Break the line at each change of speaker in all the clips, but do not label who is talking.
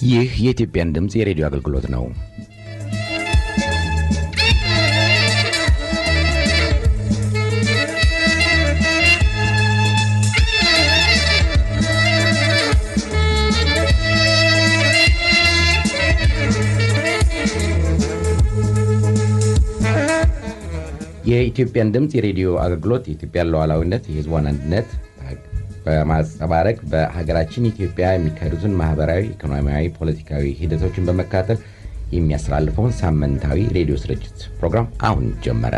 ይህ የኢትዮጵያን ድምፅ የሬዲዮ አገልግሎት ነው። የኢትዮጵያን ድምፅ የሬዲዮ አገልግሎት የኢትዮጵያን ሉዓላዊነት፣ የሕዝቧን አንድነት በማንጸባረቅ በሀገራችን ኢትዮጵያ የሚካሄዱትን ማህበራዊ፣ ኢኮኖሚያዊ፣ ፖለቲካዊ ሂደቶችን በመከታተል የሚያስተላልፈውን ሳምንታዊ ሬዲዮ ስርጭት ፕሮግራም አሁን ጀመረ።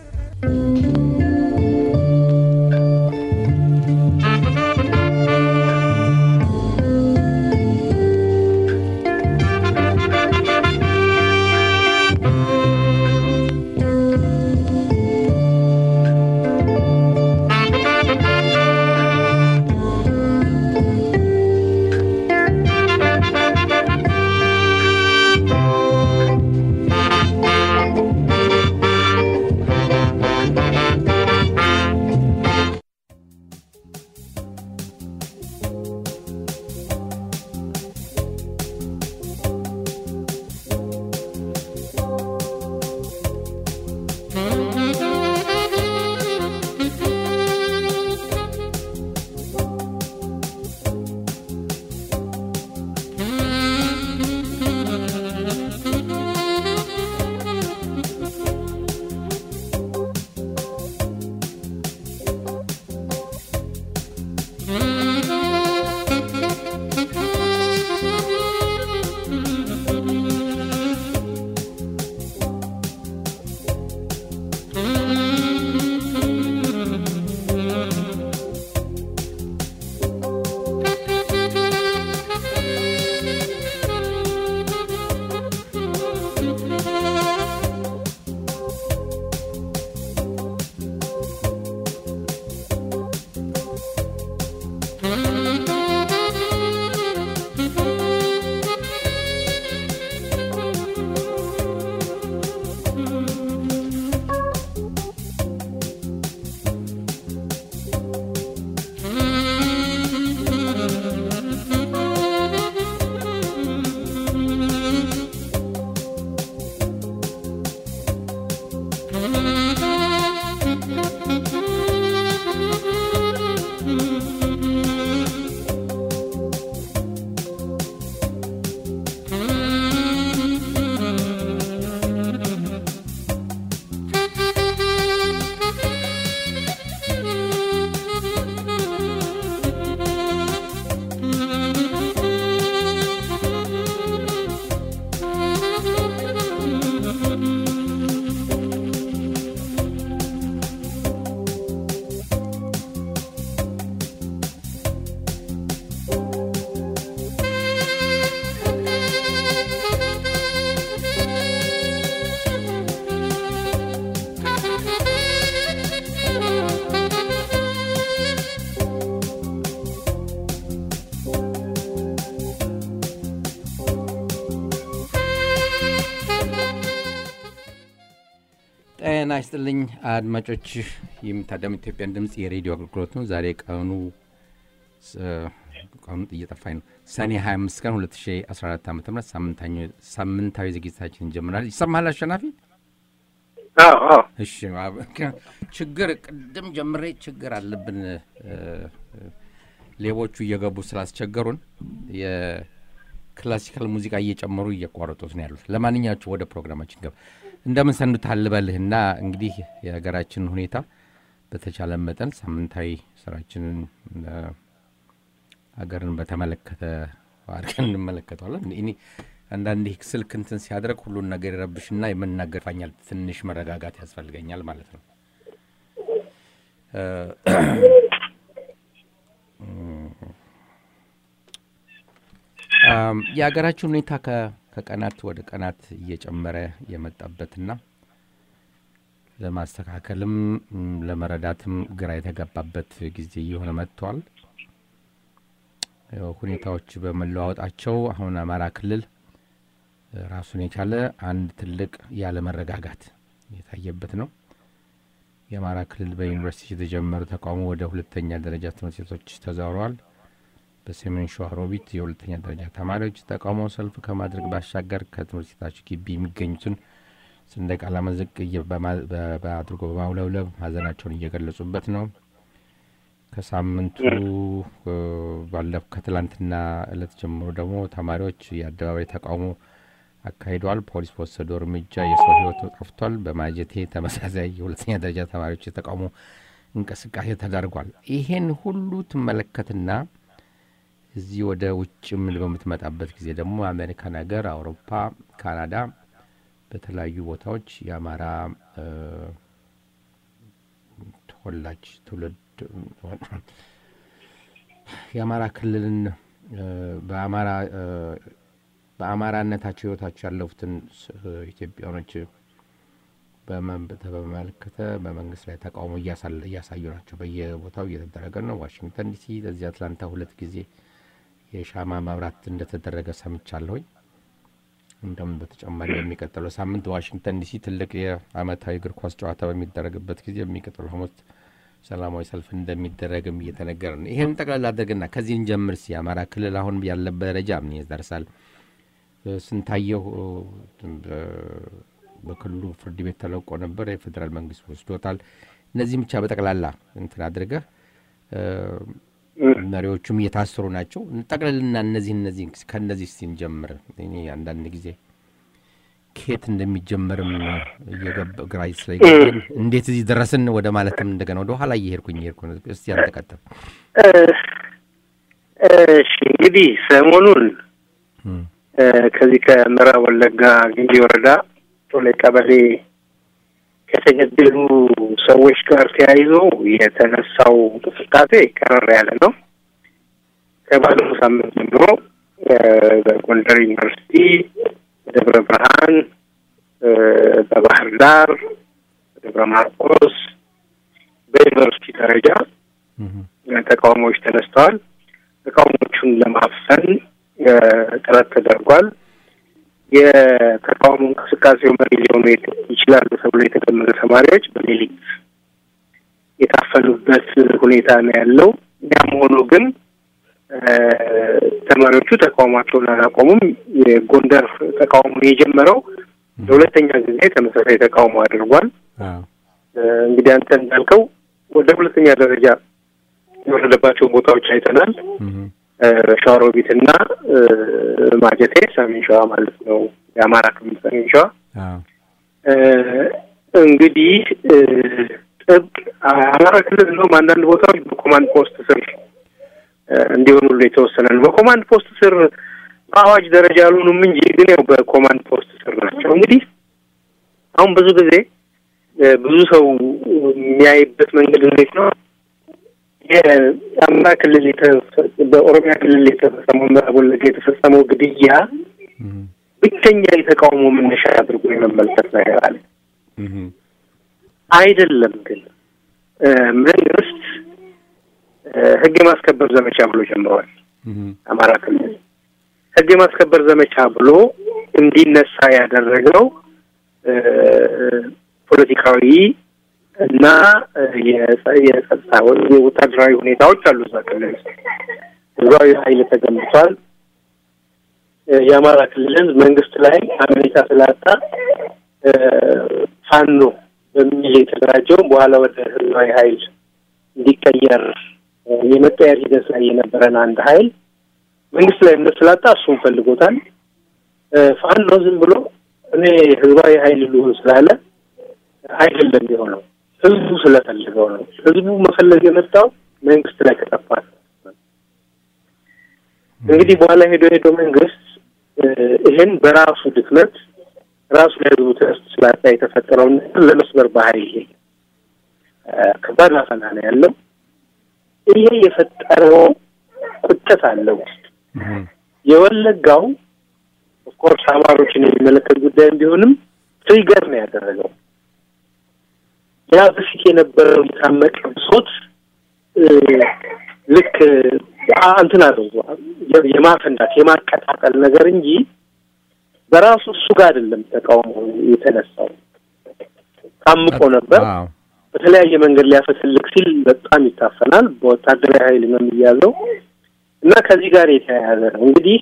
ጤና ይስጥልኝ አድማጮች፣ የምታዳምጡ ኢትዮጵያን ድምፅ የሬዲዮ አገልግሎት ነው። ዛሬ ቀኑ ቀኑ እየጠፋኝ ነው። ሰኔ 25 ቀን 2014 ዓ ም ሳምንታዊ ዝግጅታችን እንጀምራል። ይሰማሃል አሸናፊ? እሺ። ችግር ቅድም ጀምሬ ችግር አለብን ሌቦቹ እየገቡ ስላስቸገሩን የክላሲካል ሙዚቃ እየጨመሩ እየቋረጡት ነው ያሉት። ለማንኛቸው ወደ ፕሮግራማችን ገባ እንደምን ሰንብተሃል ልበልህና እንግዲህ የሀገራችንን ሁኔታ በተቻለ መጠን ሳምንታዊ ስራችንን ሀገርን በተመለከተ አድርገን እንመለከተዋለን። እኔ አንዳንዴ ስልክ እንትን ሲያደርግ ሁሉን ነገር ይረብሽና የምናገር ፋኛል ትንሽ መረጋጋት ያስፈልገኛል ማለት ነው። የሀገራችን ሁኔታ ከቀናት ወደ ቀናት እየጨመረ የመጣበትና ለማስተካከልም ለመረዳትም ግራ የተገባበት ጊዜ እየሆነ መጥቷል። ሁኔታዎች በመለዋወጣቸው አሁን አማራ ክልል ራሱን የቻለ አንድ ትልቅ ያለመረጋጋት የታየበት ነው። የአማራ ክልል በዩኒቨርሲቲ የተጀመረ ተቃውሞ ወደ ሁለተኛ ደረጃ ትምህርት ቤቶች ተዛውረዋል።
በሰሜን ሸዋ ሮቢት የሁለተኛ ደረጃ ተማሪዎች ተቃውሞ ሰልፍ ከማድረግ ባሻገር ከትምህርት ቤታቸው ግቢ የሚገኙትን ሰንደቅ ዓላማ ዝቅ አድርጎ በማውለብለብ ሀዘናቸውን እየገለጹበት ነው። ከሳምንቱ ባለፈ ከትላንትና እለት ጀምሮ ደግሞ ተማሪዎች የአደባባይ ተቃውሞ አካሂደዋል። ፖሊስ በወሰደው እርምጃ የሰው ሕይወት ጠፍቷል። በማጀቴ ተመሳሳይ የሁለተኛ ደረጃ ተማሪዎች የተቃውሞ እንቅስቃሴ ተደርጓል። ይሄን ሁሉ ትመለከትና እዚህ ወደ ውጭ ምን በምትመጣበት ጊዜ ደግሞ አሜሪካን ሀገር፣ አውሮፓ፣ ካናዳ በተለያዩ ቦታዎች የአማራ ተወላጅ ትውልድ የአማራ ክልልን በአማራ በአማራነታቸው ህይወታቸው ያለፉትን ኢትዮጵያኖች በመመለከተ በመንግስት ላይ ተቃውሞ እያሳዩ ናቸው። በየቦታው እየተደረገ ነው። ዋሽንግተን ዲሲ ለዚህ አትላንታ ሁለት ጊዜ የሻማ መብራት እንደተደረገ ሰምቻለሁኝ። እንደም በተጨማሪ በሚቀጥለው ሳምንት ዋሽንግተን ዲሲ ትልቅ የአመታዊ እግር ኳስ ጨዋታ በሚደረግበት ጊዜ የሚቀጥለው ሐሙስ ሰላማዊ ሰልፍ እንደሚደረግም እየተነገረ ነው። ይህን ጠቅላላ አድርግና ከዚህ እንጀምር። ሲ የአማራ ክልል አሁን ያለበት ደረጃ ምን ይደርሳል? ስንታየው በክልሉ ፍርድ ቤት ተለቆ ነበር። የፌዴራል መንግስት ወስዶታል። እነዚህም ብቻ በጠቅላላ እንትን አድርገህ መሪዎቹም እየታሰሩ ናቸው። ጠቅለልና እነዚህ እነዚህ ከእነዚህ ስንጀምር እኔ አንዳንድ ጊዜ ከየት እንደሚጀመርም እየገባ ግራ ስለገባኝ እንዴት እዚህ ደረስን ወደ ማለትም እንደገና ወደ ኋላ እየሄድኩኝ እየሄድኩ ነው። እስቲ አንተ ቀጥል።
እሺ እንግዲህ ሰሞኑን ከዚህ ከምዕራብ ወለጋ ግንቢ ወረዳ ቶሌ ቀበሌ ከተገደሉ ሰዎች ጋር ተያይዞ የተነሳው እንቅስቃሴ ቀረር ያለ ነው። ከባለፈው ሳምንት ጀምሮ በጎንደር ዩኒቨርሲቲ፣ በደብረ ብርሃን፣ በባህር ዳር፣ በደብረ ማርቆስ በዩኒቨርሲቲ ደረጃ ተቃውሞዎች ተነስተዋል። ተቃውሞቹን ለማፈን ጥረት ተደርጓል። የተቃውሞ እንቅስቃሴው መሪ ሊሆኑ ይችላሉ ተብሎ የተገመቱ ተማሪዎች በሌሊት የታፈኑበት ሁኔታ ነው ያለው። ያም ሆኖ ግን ተማሪዎቹ ተቃውሟቸውን አላቆሙም። የጎንደር ተቃውሞ የጀመረው ለሁለተኛ ጊዜ ተመሳሳይ ተቃውሞ አድርጓል። እንግዲህ አንተ እንዳልከው ወደ ሁለተኛ ደረጃ የወረደባቸው ቦታዎች አይተናል። ሸዋሮቢት እና ማጀቴ ሰሜን ሸዋ ማለት ነው። የአማራ ክልል ሰሜን ሸዋ እንግዲህ ጥብቅ አማራ ክልል እንደውም አንዳንድ ቦታዎች በኮማንድ ፖስት ስር እንዲሆኑ ሁሉ የተወሰነ ነው። በኮማንድ ፖስት ስር በአዋጅ ደረጃ ያልሆኑም እንጂ ግን ያው በኮማንድ ፖስት ስር ናቸው። እንግዲህ አሁን ብዙ ጊዜ ብዙ ሰው የሚያይበት መንገድ እንዴት ነው? የአማራ ክልል በኦሮሚያ ክልል የተፈጸመው ምዕራብ ወለጋ የተፈጸመው ግድያ ብቸኛ የተቃውሞ መነሻ አድርጎ የመመልከት ነገር አለ። አይደለም ግን መንግስት ሕግ የማስከበር ዘመቻ ብሎ ጀምሯል። አማራ ክልል ሕግ የማስከበር ዘመቻ ብሎ እንዲነሳ ያደረገው ፖለቲካዊ እና የጸጥታ የወታደራዊ ሁኔታዎች አሉ። እዛ ክልል ውስጥ ህዝባዊ ኃይል ተገንብቷል። የአማራ ክልል መንግስት ላይ አመኔታ ስላጣ ፋኖ በሚል የተደራጀው በኋላ ወደ ህዝባዊ ኃይል እንዲቀየር የመቀየር ሂደት ላይ የነበረን አንድ ኃይል መንግስት ላይ እምነት ስላጣ እሱን ፈልጎታል። ፋኖ ዝም ብሎ እኔ ህዝባዊ ኃይል ልሁን ስላለ አይደለም የሆነው ህዝቡ ስለፈለገው ነው። ህዝቡ መፈለግ የመጣው መንግስት ላይ ከጠፋ እንግዲህ በኋላ ሄዶ ሄዶ መንግስት ይህን በራሱ ድክመት ራሱ ላይ ህዝቡ ትዕስት ስላጣ የተፈጠረውን ለመስበር ባህሪ ይሄ ከባድ ፈተና ነው ያለው። ይሄ የፈጠረው ቁጭት አለ ውስጥ የወለጋው ኦፍኮርስ አማሮችን የሚመለከት ጉዳይም ቢሆንም ትሪገር ነው ያደረገው። ያ በፊት የነበረው የታመቀ ብሶት ልክ እንትን አለው የማፈንዳት የማቀጣጠል ነገር እንጂ በራሱ እሱ ጋር አይደለም ተቃውሞ የተነሳው። ታምቆ ነበር። በተለያየ መንገድ ሊያፈትልክ ሲል በጣም ይታፈናል። በወታደራዊ ኃይል ነው የሚያዘው። እና ከዚህ ጋር የተያያዘ ነው እንግዲህ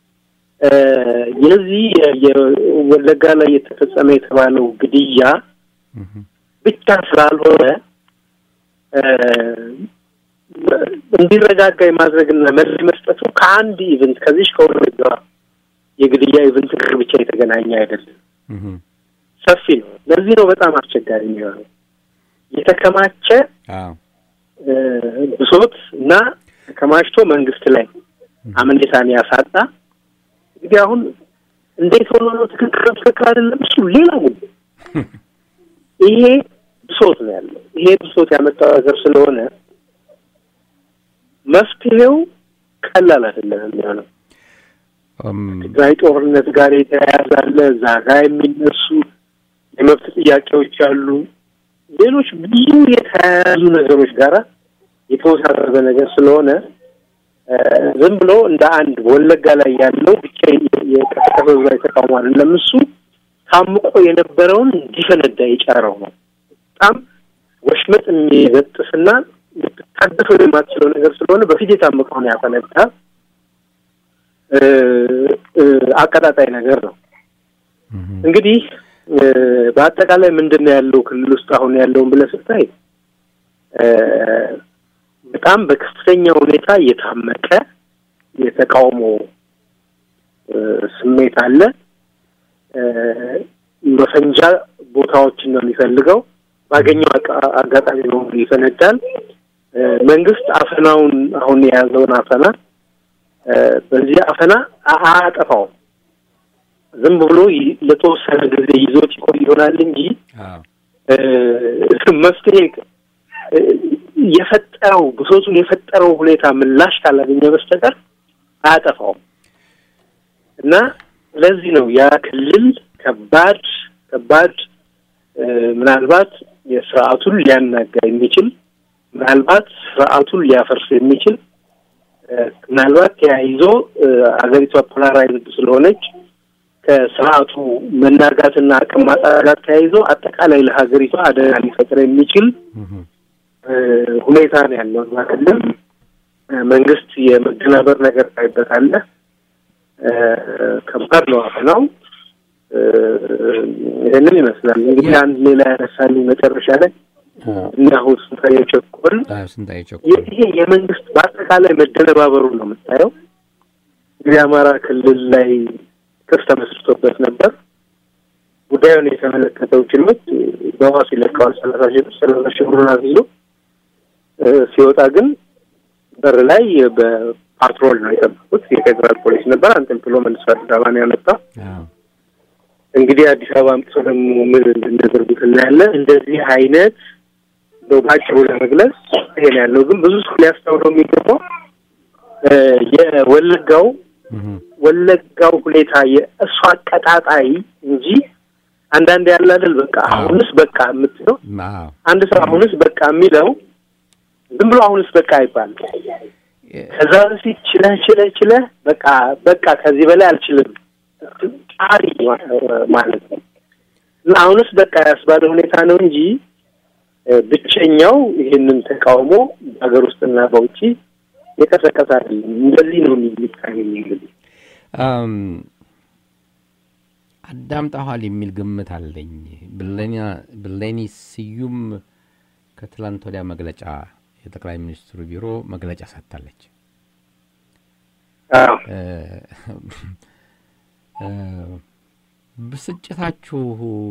የዚህ የወለጋ ላይ የተፈጸመ የተባለው ግድያ ብቻ ስላልሆነ እንዲረጋጋ የማድረግና መልስ መስጠቱ ከአንድ ኢቨንት ከዚህ ከወለጋ የግድያ ኢቨንት ጋር ብቻ የተገናኘ አይደለም። ሰፊ ነው። ለዚህ ነው በጣም አስቸጋሪ የሚሆነው የተከማቸ ብሶት እና ተከማችቶ መንግስት ላይ አመኔታን ያሳጣ እንግዲህ አሁን እንዴት ሆኖ ነው ትክክል ትክክል አይደለም፣ እሱ ሌላ ጉዳይ። ይሄ ብሶት ነው ያለው። ይሄ ብሶት ያመጣው ነገር ስለሆነ መፍትሄው ቀላል አይደለም የሚሆነው። ትግራይ ጦርነት ጋር የተያያዘ አለ። እዛ ጋር የሚነሱ የመብት ጥያቄዎች አሉ። ሌሎች ብዙ የተያያዙ ነገሮች ጋራ የተወሳሰበ ነገር ስለሆነ ዝም ብሎ እንደ አንድ ወለጋ ላይ ያለው ብቻ የቀሰቀሰው ዛ የተቃውሞ አይደለም። እሱ ታምቆ የነበረውን እንዲፈነዳ የጫረው ነው። በጣም ወሽመጥ የሚበጥስና ልትታደፈው የማትችለው ነገር ስለሆነ በፊት የታመቀውን ያፈነዳ አቀጣጣይ ነገር ነው። እንግዲህ በአጠቃላይ ምንድን ነው ያለው ክልል ውስጥ አሁን ያለውን ብለህ ስታይ በጣም በከፍተኛ ሁኔታ የታመቀ የተቃውሞ ስሜት አለ። መፈንጃ ቦታዎችን ነው የሚፈልገው። ባገኘው አጋጣሚ በሙሉ ይፈነዳል። መንግስት አፈናውን አሁን የያዘውን አፈና በዚህ አፈና አያጠፋውም። ዝም ብሎ ለተወሰነ ጊዜ ይዞት ይቆይ ይሆናል እንጂ መፍትሄ የፈጠረው ብሶቱን የፈጠረው ሁኔታ ምላሽ ካላገኘ በስተቀር አያጠፋውም እና ለዚህ ነው ያ ክልል ከባድ ከባድ ምናልባት የስርዓቱን ሊያናጋ የሚችል ምናልባት ስርዓቱን ሊያፈርስ የሚችል ምናልባት ተያይዞ አገሪቷ ፖላራይዝድ ስለሆነች ከስርዓቱ መናጋትና አቅም ማጣት ጋር ተያይዞ አጠቃላይ ለሀገሪቷ አደጋ ሊፈጥር የሚችል ሁኔታ ነው ያለው። እዛ ክልል መንግስት የመደናበር ነገር ታይበታለ። ከባድ ነው አፈናው። ይህንን ይመስላል እንግዲህ አንድ ሌላ ያነሳልኝ መጨረሻ ላይ እና አሁን ስንታየው ቸኮል ይሄ የመንግስት በአጠቃላይ መደነባበሩን ነው የምታየው። እንግዲህ አማራ ክልል ላይ ክስ ተመስርቶበት ነበር። ጉዳዩን የተመለከተው ችሎት በዋስ ይለቀዋል። ሰላሳ ሺህ ሰላሳ ሺህ ብሩን አስይዞ ሲወጣ ግን በር ላይ በፓትሮል ነው የጠበቁት። የፌዴራል ፖሊስ ነበር። አንጠልጥሎ መልሶ አዲስ አበባ ነው ያመጣ። እንግዲህ አዲስ አበባ አምጥቶ ደግሞ ምን እንደሚያደርጉት እናያለን። እንደዚህ አይነት ነው ባጭሩ ለመግለጽ ይሄ ነው ያለው። ግን ብዙ ሰው ሊያስተውለው የሚገባው የወለጋው ወለጋው ሁኔታ የእሱ አቀጣጣይ እንጂ አንዳንድ ያለ አይደል በቃ አሁንስ በቃ የምትለው አንድ ሰው አሁንስ በቃ የሚለው ዝም ብሎ አሁንስ በቃ አይባልም። ከዛ በፊት ችለህ ችለህ ችለህ በቃ በቃ ከዚህ በላይ አልችልም ጣሪ ማለት ነው እና አሁንስ በቃ ያስባለ ሁኔታ ነው እንጂ ብቸኛው ይህንን ተቃውሞ በሀገር ውስጥና በውጭ የቀሰቀሰ አይደለም። እንደዚህ ነው የሚታየኝ እንግዲህ
አዳምጠኋል የሚል ግምት አለኝ። ብሌኒ ስዩም ከትላንት ወዲያ መግለጫ የጠቅላይ ሚኒስትሩ ቢሮ መግለጫ ሰጥታለች። ብስጭታችሁ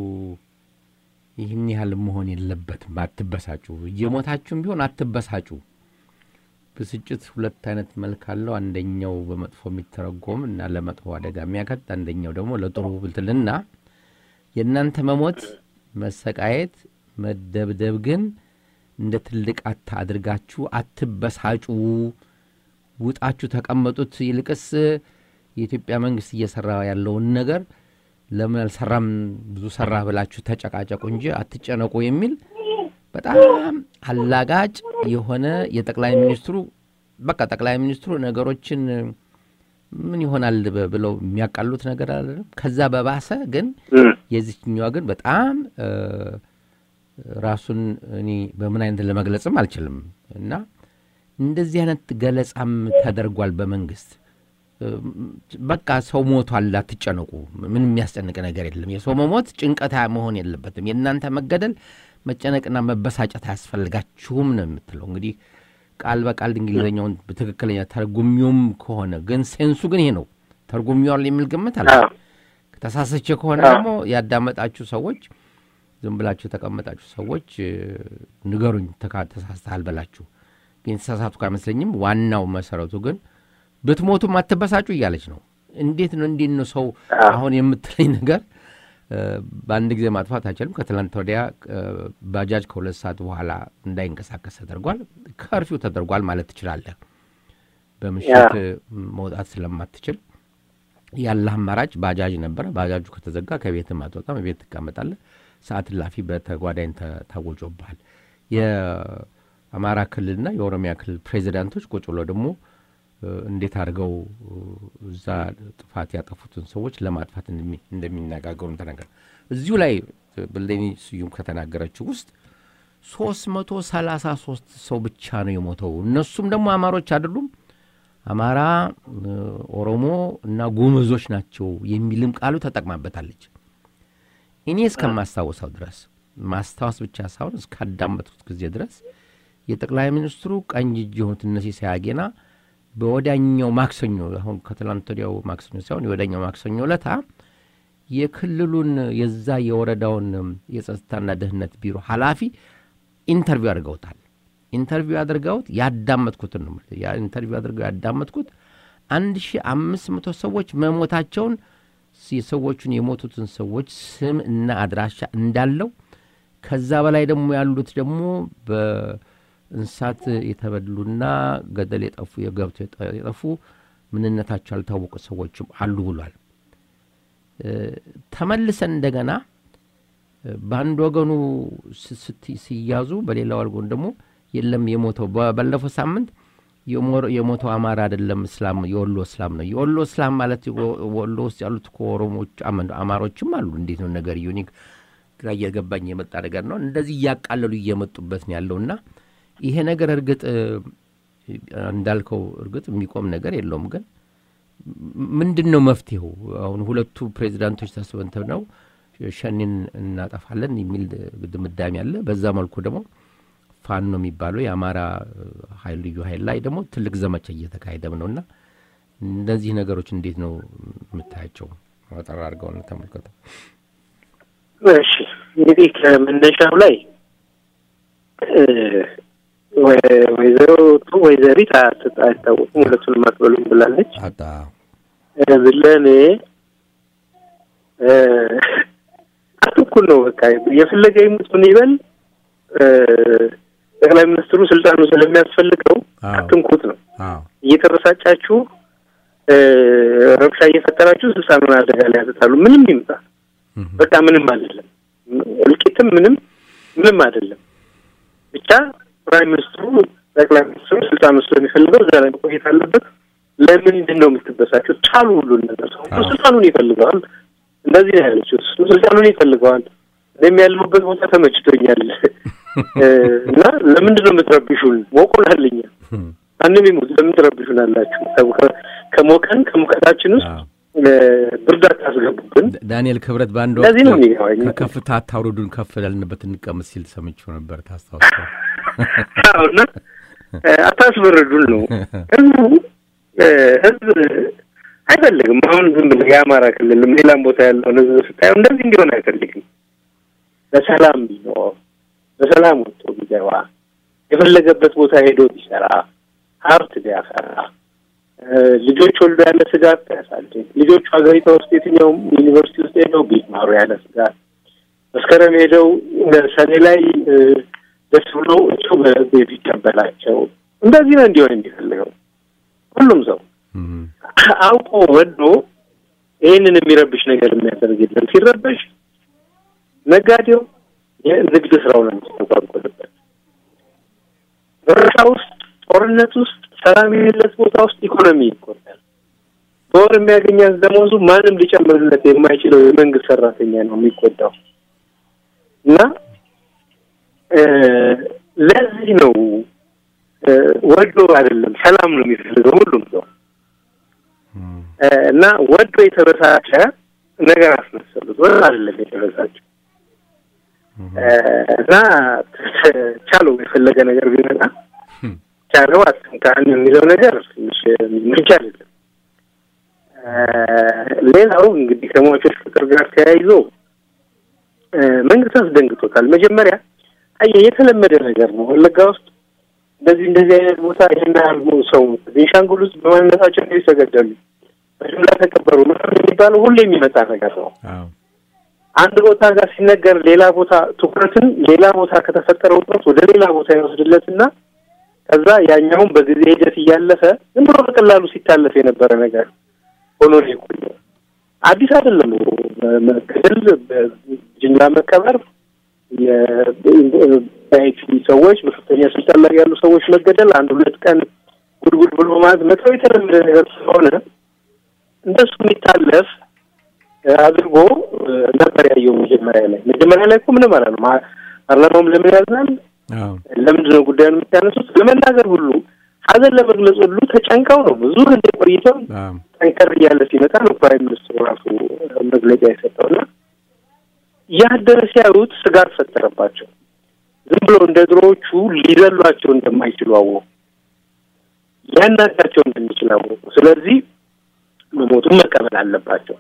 ይህን ያህል መሆን የለበትም። አትበሳጩ። እየሞታችሁም ቢሆን አትበሳጩ። ብስጭት ሁለት አይነት መልክ አለው። አንደኛው በመጥፎ የሚተረጎም እና ለመጥፎ አደጋ የሚያከት፣ አንደኛው ደግሞ ለጥሩ ብልትልና የእናንተ መሞት፣ መሰቃየት፣ መደብደብ ግን እንደ ትልቅ አታ አድርጋችሁ አትበሳጩ። ውጣችሁ ተቀመጡት። ይልቅስ የኢትዮጵያ መንግስት እየሰራ ያለውን ነገር ለምን አልሰራም፣ ብዙ ሰራ ብላችሁ ተጨቃጨቁ እንጂ አትጨነቁ የሚል በጣም አላጋጭ የሆነ የጠቅላይ ሚኒስትሩ በቃ ጠቅላይ ሚኒስትሩ ነገሮችን ምን ይሆናል ብለው የሚያቃሉት ነገር አይደለም። ከዛ በባሰ ግን የዚችኛዋ ግን በጣም ራሱን እኔ በምን አይነት ለመግለጽም አልችልም እና እንደዚህ አይነት ገለጻም ተደርጓል በመንግስት። በቃ ሰው ሞቷል፣ አትጨነቁ፣ ምንም የሚያስጨንቅ ነገር የለም። የሰው መሞት ጭንቀት መሆን የለበትም። የእናንተ መገደል መጨነቅና መበሳጨት አያስፈልጋችሁም ነው የምትለው። እንግዲህ ቃል በቃል እንግሊዝኛውን በትክክለኛ ተርጉሚውም ከሆነ ግን ሴንሱ ግን ይሄ ነው። ተርጉሚዋል የሚል ግምት አለ። ተሳሰቼ ከሆነ ደግሞ ያዳመጣችሁ ሰዎች ዝም ብላችሁ የተቀመጣችሁ ሰዎች ንገሩኝ፣ ተሳስተሃል በላችሁ። ግን የተሳሳትኩ አይመስለኝም። ዋናው መሰረቱ ግን ብትሞቱም አትበሳጩ እያለች ነው። እንዴት ነው እንዴት ነው ሰው አሁን የምትለኝ ነገር በአንድ ጊዜ ማጥፋት አይችልም። ከትላንት ወዲያ ባጃጅ ከሁለት ሰዓት በኋላ እንዳይንቀሳቀስ ተደርጓል። ከርፊው ተደርጓል ማለት ትችላለህ። በምሽት መውጣት ስለማትችል ያለህ አማራጭ ባጃጅ ነበረ። ባጃጁ ከተዘጋ ከቤትም አትወጣም፣ ቤት ትቀመጣለህ። ሰዓት እላፊ በተጓዳኝ ታወጆብሃል። የአማራ ክልልና የኦሮሚያ ክልል ፕሬዚዳንቶች ቁጭ ብሎ ደግሞ እንዴት አድርገው እዛ ጥፋት ያጠፉትን ሰዎች ለማጥፋት እንደሚነጋገሩ ተናገር። እዚሁ ላይ ብሌኒ ስዩም ከተናገረችው ውስጥ ሶስት መቶ ሰላሳ ሶስት ሰው ብቻ ነው የሞተው። እነሱም ደግሞ አማሮች አይደሉም፣ አማራ፣ ኦሮሞ እና ጉምዞች ናቸው የሚልም ቃሉ ተጠቅማበታለች። እኔ እስከማስታወሰው ድረስ ማስታወስ ብቻ ሳይሆን እስካዳመጥኩት ጊዜ ድረስ የጠቅላይ ሚኒስትሩ ቀኝ እጅ የሆኑት እነ ሲሳይ አጌና በወዳኛው ማክሰኞ አሁን ከትላንት ወዲያው ማክሰኞ ሳይሆን የወዳኛው ማክሰኞ ዕለታ የክልሉን የዛ የወረዳውን የጸጥታና ደህንነት ቢሮ ኃላፊ ኢንተርቪው አድርገውታል። ኢንተርቪው አድርገውት ያዳመጥኩትን ነው ኢንተርቪው አድርገው ያዳመጥኩት አንድ ሺ አምስት መቶ ሰዎች መሞታቸውን የሰዎቹን የሞቱትን ሰዎች ስም እና አድራሻ እንዳለው ከዛ በላይ ደግሞ ያሉት ደግሞ እንስሳት የተበሉና ገደል የጠፉ የገብቶ የጠፉ ምንነታቸው ያልታወቁ ሰዎችም አሉ ብሏል። ተመልሰን እንደገና በአንድ ወገኑ ሲያዙ፣ በሌላ ወገኑ ደግሞ የለም የሞተው ባለፈው ሳምንት የሞተው አማራ አይደለም እስላም የወሎ እስላም ነው። የወሎ እስላም ማለት ወሎ ውስጥ ያሉት ኦሮሞች አማሮችም አሉ። እንዴት ነው ነገር ዩኒክ ግራ እየገባኝ የመጣ ነገር ነው። እንደዚህ እያቃለሉ እየመጡበት ነው ያለውና ይሄ ነገር እርግጥ እንዳልከው እርግጥ የሚቆም ነገር የለውም። ግን ምንድን ነው መፍትሄው? አሁን ሁለቱ ፕሬዚዳንቶች ተስበንተው ነው ሸኔን እናጠፋለን የሚል ድምዳሜ አለ። በዛ መልኩ ደግሞ ፋኖ የሚባለው የአማራ ኃይል ልዩ ኃይል ላይ ደግሞ ትልቅ ዘመቻ እየተካሄደም ነው እና እነዚህ ነገሮች እንዴት ነው የምታያቸው? አጠር አድርገውን ተመልከተው።
እሺ እንግዲህ ከመነሻው ላይ ወይዘሮ ቱ ወይዘሪት አይታወቁም፣ ሁለቱንም አትበሉም ብላለች። ለእኔ አትኩል ነው በቃ የፈለገ ይሙት ምን ይበል ጠቅላይ ሚኒስትሩ ስልጣኑ ስለሚያስፈልገው አትንኩት ነው። እየተበሳጫችሁ ረብሻ እየፈጠራችሁ ስልጣኑን አደጋ ላይ ያሰጣሉ። ምንም ይምጣ በቃ ምንም አይደለም። እልቂትም ምንም ምንም አይደለም። ብቻ ፕራይም ሚኒስትሩ ጠቅላይ ሚኒስትሩ ስልጣኑ ስለሚፈልገው እዛ ላይ መቆየት አለበት። ለምንድን ነው የምትበሳቸው? ቻሉ ሁሉን ነገር ሰው ስልጣኑን ይፈልገዋል። እንደዚህ ነው ያለችው። እሱ ስልጣኑን ይፈልገዋል። እኔም ያለሁበት ቦታ ተመችቶኛል እና ለምንድን ነው የምትረብሹን? ሞቆናልኛ ማንም ይሙት ለምን ትረብሹን አላችሁ? ከሞቀን ከሙቀታችን ውስጥ ብርድ አታስገቡብን።
ዳንኤል ክብረት በአንድ
ለዚህ ነው
ወቅት ከከፍታ አታውርዱን ከፍ ያልንበት እንቀመጥ ሲል ሰምቼው ነበር። ታስታውሰው
እና አታስበረዱን ነው ህዝቡ ህዝብ አይፈልግም። አሁን ዝም ብለህ የአማራ ክልልም ሌላም ቦታ ያለውን ህዝብ ስታየው እንደዚህ እንዲሆን አይፈልግም። በሰላም ቢኖር በሰላም ወጥቶ ቢገባ የፈለገበት ቦታ ሄዶ ቢሰራ ሀብት ቢያፈራ ልጆች ወልዶ ያለ ስጋት ቢያሳድግ ልጆቹ ሀገሪቷ ውስጥ የትኛውም ዩኒቨርሲቲ ውስጥ ሄደው ቢማሩ ያለ ስጋት መስከረም ሄደው ሰኔ ላይ ደስ ብሎ እጩ በቤት ይቀበላቸው እንደዚህ ነው እንዲሆን የሚፈልገው ሁሉም ሰው አውቆ ወዶ ይህንን የሚረብሽ ነገር የሚያደርግ የለም። ሲረበሽ ነጋዴው የንግድ ስራው ነው የሚስተጓጎልበት። በረሻ ውስጥ ጦርነት ውስጥ ሰላም የሌለት ቦታ ውስጥ ኢኮኖሚ ይጎዳል። በወር የሚያገኛት ደሞዙ ማንም ሊጨምርለት የማይችለው የመንግስት ሰራተኛ ነው የሚጎዳው እና ለዚህ ነው ወዶ አይደለም ሰላም ነው የሚፈልገው ሁሉም ሰው እና ወዶ የተበሳጨ ነገር አስመሰሉት። ወዶ አይደለም የተበሳጨው እና ቻለው የፈለገ ነገር ቢመጣ ቻለው አትንካን የሚለው ነገር ትንሽ ምንጭ አይደለም። ሌላው እንግዲህ ከሟቾች ቁጥር ጋር ተያይዞ መንግስት አስደንግጦታል። መጀመሪያ አየህ የተለመደ ነገር ነው ወለጋ ውስጥ እንደዚህ እንደዚህ አይነት ቦታ ይህን ያህል ሰው ቤንሻንጉል ውስጥ በማንነታቸው እንደ ተገደሉ በጅምላ ተቀበሩ ምናምን የሚባለው ሁሌ የሚመጣ ነገር ነው። አንድ ቦታ ጋር ሲነገር ሌላ ቦታ ትኩረትን ሌላ ቦታ ከተፈጠረ ውጥረት ወደ ሌላ ቦታ ይወስድለትና ከዛ ያኛውን በጊዜ ሂደት እያለፈ ዝም ብሎ በቀላሉ ሲታለፍ የነበረ ነገር ሆኖ ነው የቆየው። አዲስ አይደለም። መገደል፣ ጅምላ መቀበር፣ የአይቲ ሰዎች በከፍተኛ ስልጣን ላይ ያሉ ሰዎች መገደል፣ አንድ ሁለት ቀን ጉድጉድ ብሎ ማለት መተው የተለመደ ነገር ስለሆነ እንደሱ የሚታለፍ አድርጎ ነበር ያየው። መጀመሪያ ላይ መጀመሪያ ላይ እኮ ምንም አላለም። ፓርላማውም ለምን ያዝናል? ለምንድን ነው ጉዳዩን የምታነሱት? ለመናገር ሁሉ ሀዘን ለመግለጽ ሁሉ ተጨንቀው ነው ብዙ ጊዜ ቆይተው ጠንከር እያለ ሲመጣ ነው ፕራይም ሚኒስትሩ ራሱ መግለጫ የሰጠውና ያደረ ሲያዩት ስጋት ፈጠረባቸው። ዝም ብሎ እንደ ድሮዎቹ ሊዘሏቸው እንደማይችሉ አወቁ። ሊያናጋቸው እንደሚችል አወቁ። ስለዚህ መሞቱን መቀበል አለባቸው።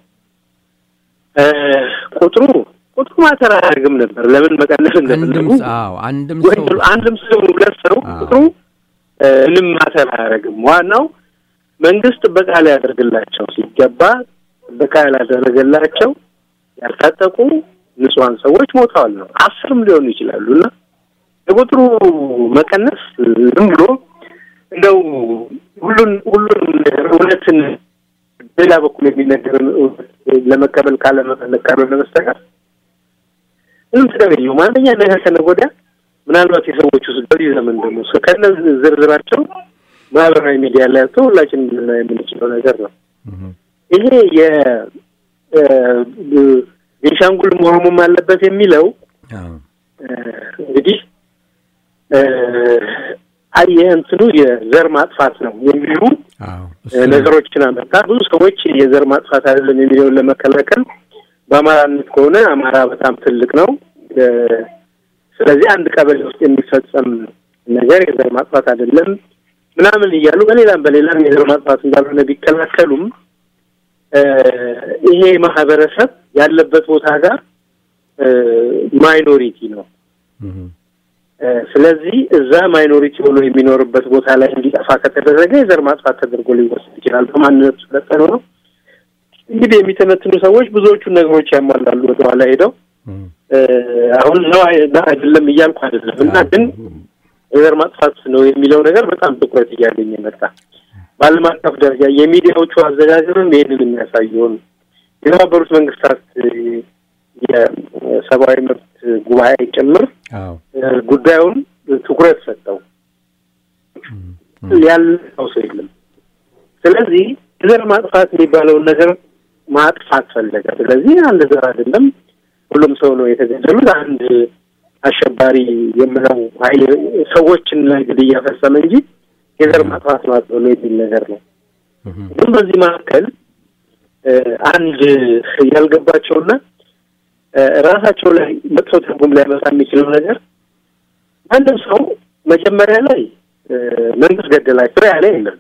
ቁጥሩ ቁጥሩ ማተር አያደርግም ነበር። ለምን መቀነስ እንደፈለጉ
አንድም
አንድም ሰው ሁለት ሰው ቁጥሩ ምንም ማተር አያደርግም። ዋናው መንግስት ጥበቃ ሊያደርግላቸው ሲገባ ጥበቃ ያላደረገላቸው ያልታጠቁ ንጹሐን ሰዎች ሞተዋል ነው። አስርም ሊሆኑ ይችላሉ እና የቁጥሩ መቀነስ ዝም ብሎ እንደው ሁሉን ሁሉን እውነትን ሌላ በኩል የሚነገርን ለመቀበል ካለመፈለግ ካልሆነ በስተቀር ምንም ጥቅም የለውም። አንደኛ ነገ ከነገ ወዲያ ምናልባት የሰዎቹ በዚህ ዘመን ደግሞ ከነ ዝርዝራቸው ማህበራዊ ሚዲያ ላይ ያቶ ሁላችን ልናየው የምንችለው ነገር ነው። ይሄ የቤንሻንጉልም ኦሮሞም አለበት የሚለው እንግዲህ አየህ እንትኑ የዘር ማጥፋት ነው የሚሉ ነገሮችን አመጣ። ብዙ ሰዎች የዘር ማጥፋት አይደለም የሚለውን ለመከላከል በአማራነት ከሆነ አማራ በጣም ትልቅ ነው፣ ስለዚህ አንድ ቀበሌ ውስጥ የሚፈጸም ነገር የዘር ማጥፋት አይደለም ምናምን እያሉ በሌላም በሌላም የዘር ማጥፋት እንዳልሆነ ቢከላከሉም ይሄ ማህበረሰብ ያለበት ቦታ ጋር ማይኖሪቲ ነው። ስለዚህ እዛ ማይኖሪቲ ሆኖ የሚኖርበት ቦታ ላይ እንዲጠፋ ከተደረገ የዘር ማጥፋት ተደርጎ ሊወሰድ ይችላል። በማንነቱ ስለጠኑ ነው። እንግዲህ የሚተነትኑ ሰዎች ብዙዎቹን ነገሮች ያሟላሉ። ወደኋላ ሄደው አሁን ነው አይደለም እያልኩ አይደለም እና ግን የዘር ማጥፋት ነው የሚለው ነገር በጣም ትኩረት እያገኘ መጣ። በዓለም አቀፍ ደረጃ የሚዲያዎቹ አዘጋገብም ይህንን የሚያሳየውን የተባበሩት መንግስታት የሰብአዊ መብት ጉባኤ ጭምር ጉዳዩን ትኩረት ሰጠው። ያለው ሰው የለም። ስለዚህ ዘር ማጥፋት የሚባለውን ነገር ማጥፋት ፈለገ። ስለዚህ አንድ ዘር አይደለም ሁሉም ሰው ነው የተገደሉት። አንድ አሸባሪ የምለው ኃይል ሰዎችን ላይ ግድያ ፈጸመ እንጂ የዘር ማጥፋት ነው ብሎ የሚል ነገር ነው። ግን በዚህ መካከል አንድ ያልገባቸውና ራሳቸው ላይ መጥፎ ትርጉም ሊያመጣ የሚችለው ነገር አንድም ሰው መጀመሪያ ላይ መንግስት ገደላቸው ያለ የለም።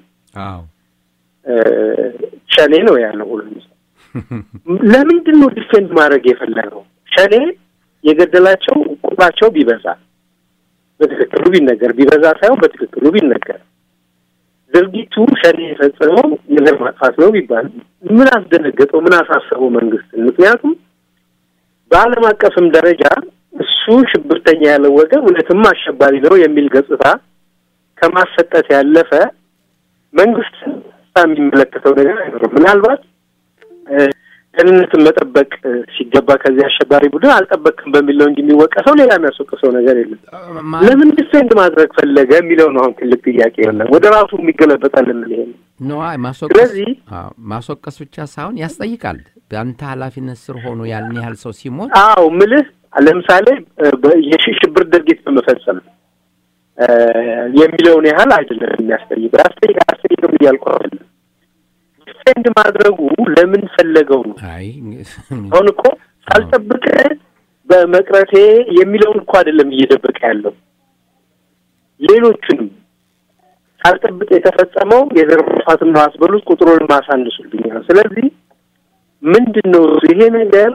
ሸኔ ነው ያለው ሁሉም ሰው። ለምንድን ነው ዲፌንድ ማድረግ የፈለገው? ሸኔ የገደላቸው ቁጥራቸው ቢበዛ በትክክሉ ቢነገር ቢበዛ ሳይሆን በትክክሉ ቢነገር ድርጊቱ ሸኔ የፈጸመው የዘር ማጥፋት ነው ቢባል ምን አስደነገጠው? ምን አሳሰበው መንግስትን? ምክንያቱም በዓለም አቀፍም ደረጃ እሱ ሽብርተኛ ያለው ወገን እውነትም አሸባሪ ነው የሚል ገጽታ ከማሰጠት ያለፈ መንግስት የሚመለከተው ነገር አይኖርም። ምናልባት ደህንነትን መጠበቅ ሲገባ ከዚህ አሸባሪ ቡድን አልጠበቅም በሚል ነው እንጂ የሚወቀሰው ሌላ የሚያስወቅሰው ነገር የለም። ለምን ዲፌንድ ማድረግ ፈለገ የሚለው ነው አሁን ትልቅ ጥያቄ የለም። ወደ ራሱ የሚገለበጣል ምን ይሄ
ነው
ስለዚህ
ማስወቀስ ብቻ ሳይሆን ያስጠይቃል። በአንተ ኃላፊነት ስር ሆኖ ያን ያህል ሰው ሲሞት
አዎ ምልህ ለምሳሌ የሽብር ድርጊት በመፈጸም የሚለውን ያህል አይደለም የሚያስጠይቅ ያስጠይቅ አያስጠይቅም እያልኩ አይደለም። ዲፌንድ ማድረጉ ለምን ፈለገው ነው።
አይ
አሁን እኮ ሳልጠብቅ በመቅረቴ የሚለውን እኮ አይደለም እየደበቀ ያለው ሌሎቹንም ሳልጠብቅ የተፈጸመው የዘር ማጥፋትን ነው አስበሉት፣ ቁጥሩን ማሳንሱልኛል። ስለዚህ ምንድን ነው ይሄ ነገር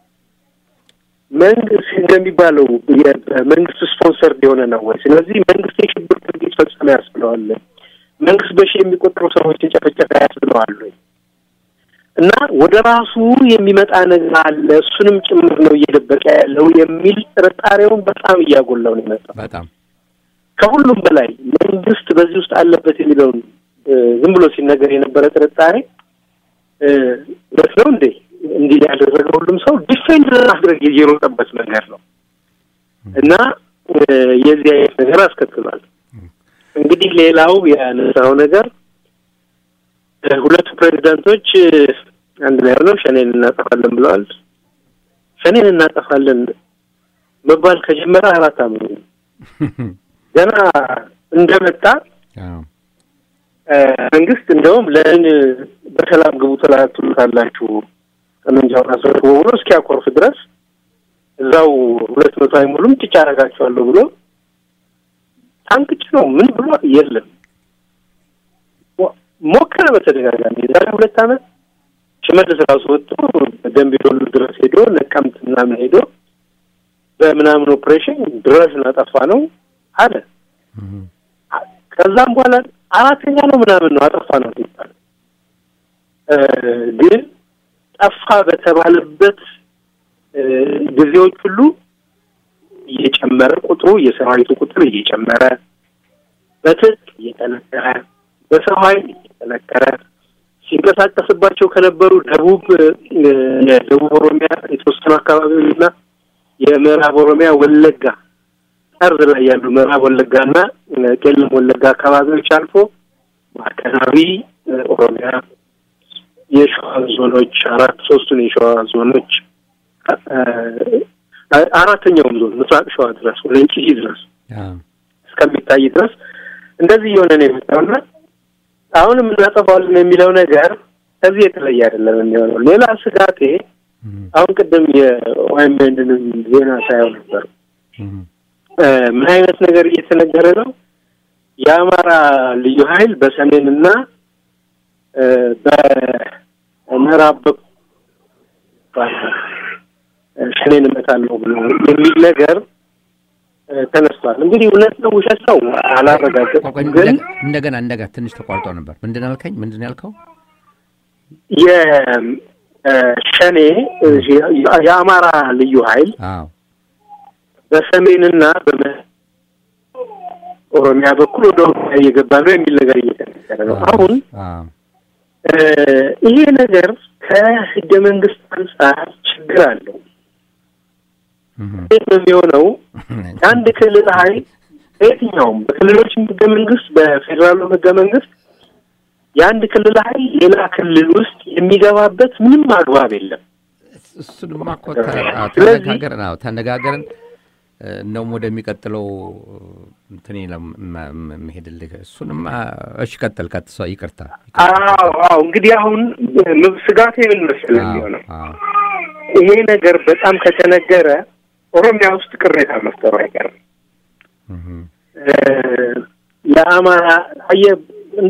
መንግስት እንደሚባለው መንግስት ስፖንሰርድ የሆነ ነው ወይ? ስለዚህ መንግስት የሽብር ድርጊት ፈጸመ ያስብለዋል። መንግስት በሺ የሚቆጠሩ ሰዎችን ጨፈጨፈ ያስብለዋል ወይ? እና ወደ ራሱ የሚመጣ ነገር አለ፣ እሱንም ጭምር ነው እየደበቀ ያለው የሚል ጥርጣሬውን በጣም እያጎላው ነው የመጣው።
በጣም
ከሁሉም በላይ መንግስት በዚህ ውስጥ አለበት የሚለውን ዝም ብሎ ሲነገር የነበረ ጥርጣሬ እውነት ነው እንዴ እንዲህ ያደረገ ሁሉም ሰው ዲፌንድ ማድረግ የሮጠበት ነገር ነው እና የዚህ አይነት ነገር አስከትሏል። እንግዲህ ሌላው ያነሳው ነገር ሁለቱ ፕሬዚዳንቶች አንድ ላይ ሆነው ሸኔን እናጠፋለን ብለዋል። ሸኔን እናጠፋለን መባል ከጀመረ አራት ዓመት ነው። ገና እንደመጣ መንግስት እንደውም ለምን በሰላም ግቡ ትላላችሁ ጠመንጃውን አስረክቦ ብሎ እስኪያኮርፍ ድረስ እዛው ሁለት መቶ አይሞሉም ጭጭ አደርጋቸዋለሁ ብሎ ታንክጭ ነው ምን ብሎ የለም ሞከረ በተደጋጋሚ የዛሬ ሁለት ዓመት ሽመልስ ራሱ ወጥቶ ደንቢ ዶሎ ድረስ ሄዶ ነቀምት ምናምን ሄዶ በምናምን ኦፕሬሽን ድረስ እናጠፋ ነው አለ። ከዛም በኋላ አራተኛ ነው ምናምን ነው አጠፋ ነው ሲባል ግን ጠፋ በተባለበት ጊዜዎች ሁሉ እየጨመረ ቁጥሩ የሰራዊቱ ቁጥር እየጨመረ በትጥቅ እየጠነከረ በሰው ኃይል እየጠነከረ ሲንቀሳቀስባቸው ከነበሩ ደቡብ የደቡብ ኦሮሚያ የተወሰኑ አካባቢዎችና የምዕራብ ኦሮሚያ ወለጋ ጠርዝ ላይ ያሉ ምዕራብ ወለጋና ቄለም ወለጋ አካባቢዎች አልፎ ማዕከላዊ ኦሮሚያ የሸዋ ዞኖች አራት ሶስቱን የሸዋ ዞኖች አራተኛውም ዞን ምስራቅ ሸዋ ድረስ ወደ እንጭሂ ድረስ እስከሚታይ ድረስ እንደዚህ እየሆነ ነው የመጣውና አሁንም እናጠፋዋለን የሚለው ነገር ከዚህ የተለየ አይደለም የሚሆነው። ሌላ ስጋቴ አሁን ቅድም የኦኤምኤንንም ዜና ሳየው ነበር። ምን አይነት ነገር እየተነገረ ነው? የአማራ ልዩ ኃይል በሰሜንና በምዕራብ በኩል ሸኔን እመታለሁ ብሎ የሚል ነገር ተነስቷል። እንግዲህ እውነት ነው ውሸት ነው አላረጋገጥም። ግን
እንደገና እንደገና ትንሽ ተቋርጦ ነበር። ምንድን ያልከኝ? ምንድን ያልከው?
የሸኔ የአማራ ልዩ ኃይል በሰሜንና ኦሮሚያ በኩል ወደ ኦሮሚያ እየገባ ነው የሚል ነገር እየተነገረ ነው። አሁን ይሄ ነገር ከህገ መንግስት አንጻር ችግር አለው። እንዴት ነው የሚሆነው? አንድ ክልል ኃይል በየትኛውም በክልሎችም ህገ መንግስት በፌዴራሉ ህገ መንግስት የአንድ ክልል ኃይል ሌላ ክልል ውስጥ የሚገባበት ምንም አግባብ የለም።
እሱንማ እኮ ተነጋገርን ተነጋገርን እንደውም ወደሚቀጥለው እንትኔ መሄድልህ እሱንማ እሺ፣ ቀጥል ቀጥሰ ይቅርታ።
አዎ አዎ። እንግዲህ አሁን ስጋቴ ምን መሰለህ የሚሆነው ይሄ ነገር በጣም ከተነገረ ኦሮሚያ ውስጥ ቅሬታ መፍጠሩ አይቀርም። የአማራ አየህ እንደ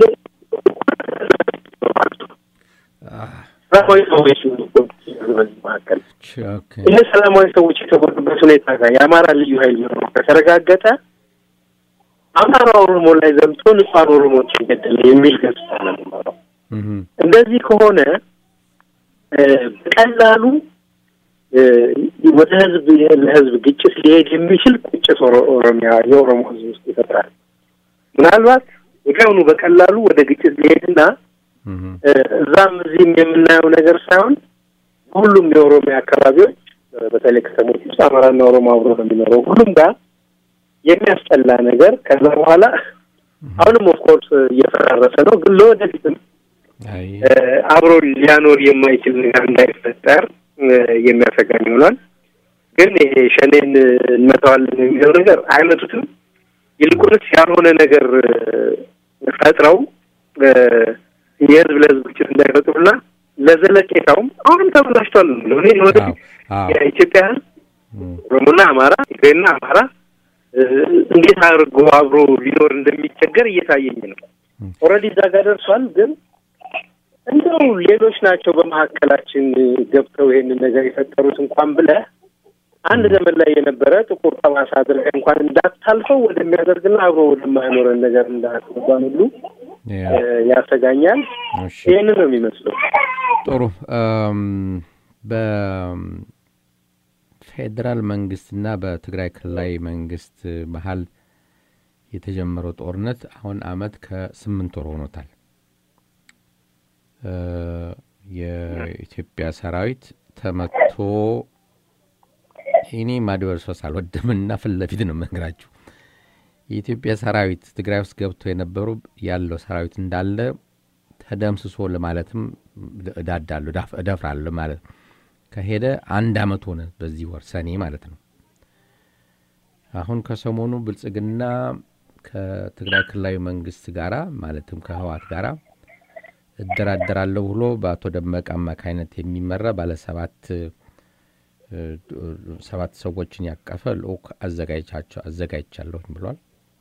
ሰላማዊ ሰዎች በዚህ መካከል ይህ ሰላማዊ ሰዎች የተጎዱበት ሁኔታ ጋር የአማራ ልዩ ኃይል መኖሩ ከተረጋገጠ አማራ ኦሮሞ ላይ ዘምቶ ንጹሐን ኦሮሞዎችን ገደለ የሚል ገጽታ ነው የሚኖረው። እንደዚህ ከሆነ በቀላሉ ወደ ህዝብ ለህዝብ ግጭት ሊሄድ የሚችል ቁጭት ኦሮሚያ የኦሮሞ ህዝብ ውስጥ ይፈጥራል። ምናልባት ወዲያውኑ በቀላሉ ወደ ግጭት ሊሄድና እዛም እዚህም የምናየው ነገር ሳይሆን ሁሉም የኦሮሚያ አካባቢዎች በተለይ ከተሞች ውስጥ አማራና ኦሮሞ አብሮ ነው የሚኖረው ሁሉም ጋር የሚያስጠላ ነገር ከዛ በኋላ አሁንም ኦፍኮርስ እየፈራረሰ ነው፣ ግን ለወደፊትም አብሮ ሊያኖር የማይችል ነገር እንዳይፈጠር የሚያሰጋኝ ይሆናል። ግን ይሄ ሸኔን እንመታዋለን የሚለው ነገር አይመቱትም። ይልቁንስ ያልሆነ ነገር ፈጥረው የህዝብ ለህዝብ ግጭት እንዳይፈጥሩና ለዘለቄታውም አሁንም ተበላሽቷል ነው እኔ ወደፊት የኢትዮጵያ ህዝብ ኦሮሞና አማራ፣ ትግሬና አማራ እንዴት አድርጎ አብሮ ሊኖር እንደሚቸገር እየታየኝ ነው። ኦልሬዲ እዛ ጋር ደርሷል። ግን እንደው ሌሎች ናቸው በመካከላችን ገብተው ይሄንን ነገር የፈጠሩት እንኳን ብለህ አንድ ዘመን ላይ የነበረ ጥቁር ጠባሳ አድርገህ እንኳን እንዳታልፈው ወደሚያደርግና አብሮ ወደማይኖረን ነገር እንዳትገባን ሁሉ ያሰጋኛል። ይህንን ነው የሚመስለው።
ጥሩ በፌዴራል መንግስትና በትግራይ ክልላዊ መንግስት መሀል የተጀመረው ጦርነት አሁን አመት ከስምንት ወር ሆኖታል። የኢትዮጵያ ሰራዊት ተመቶ እኔ ማድበርሶስ አልወድምና ፊት ለፊት ነው የምነግራችሁ። የኢትዮጵያ ሰራዊት ትግራይ ውስጥ ገብቶ የነበሩ ያለው ሰራዊት እንዳለ ተደምስሶ ለማለትም እዳዳለሁ እደፍራለሁ ማለት ከሄደ አንድ አመት ሆነ። በዚህ ወር ሰኔ ማለት ነው። አሁን ከሰሞኑ ብልጽግና ከትግራይ ክልላዊ መንግስት ጋራ ማለትም ከህዋት ጋራ እደራደራለሁ ብሎ በአቶ ደመቀ አማካይነት የሚመራ ባለ ሰባት ሰባት ሰዎችን ያቀፈ ልኡክ አዘጋጅቻለሁ ብሏል።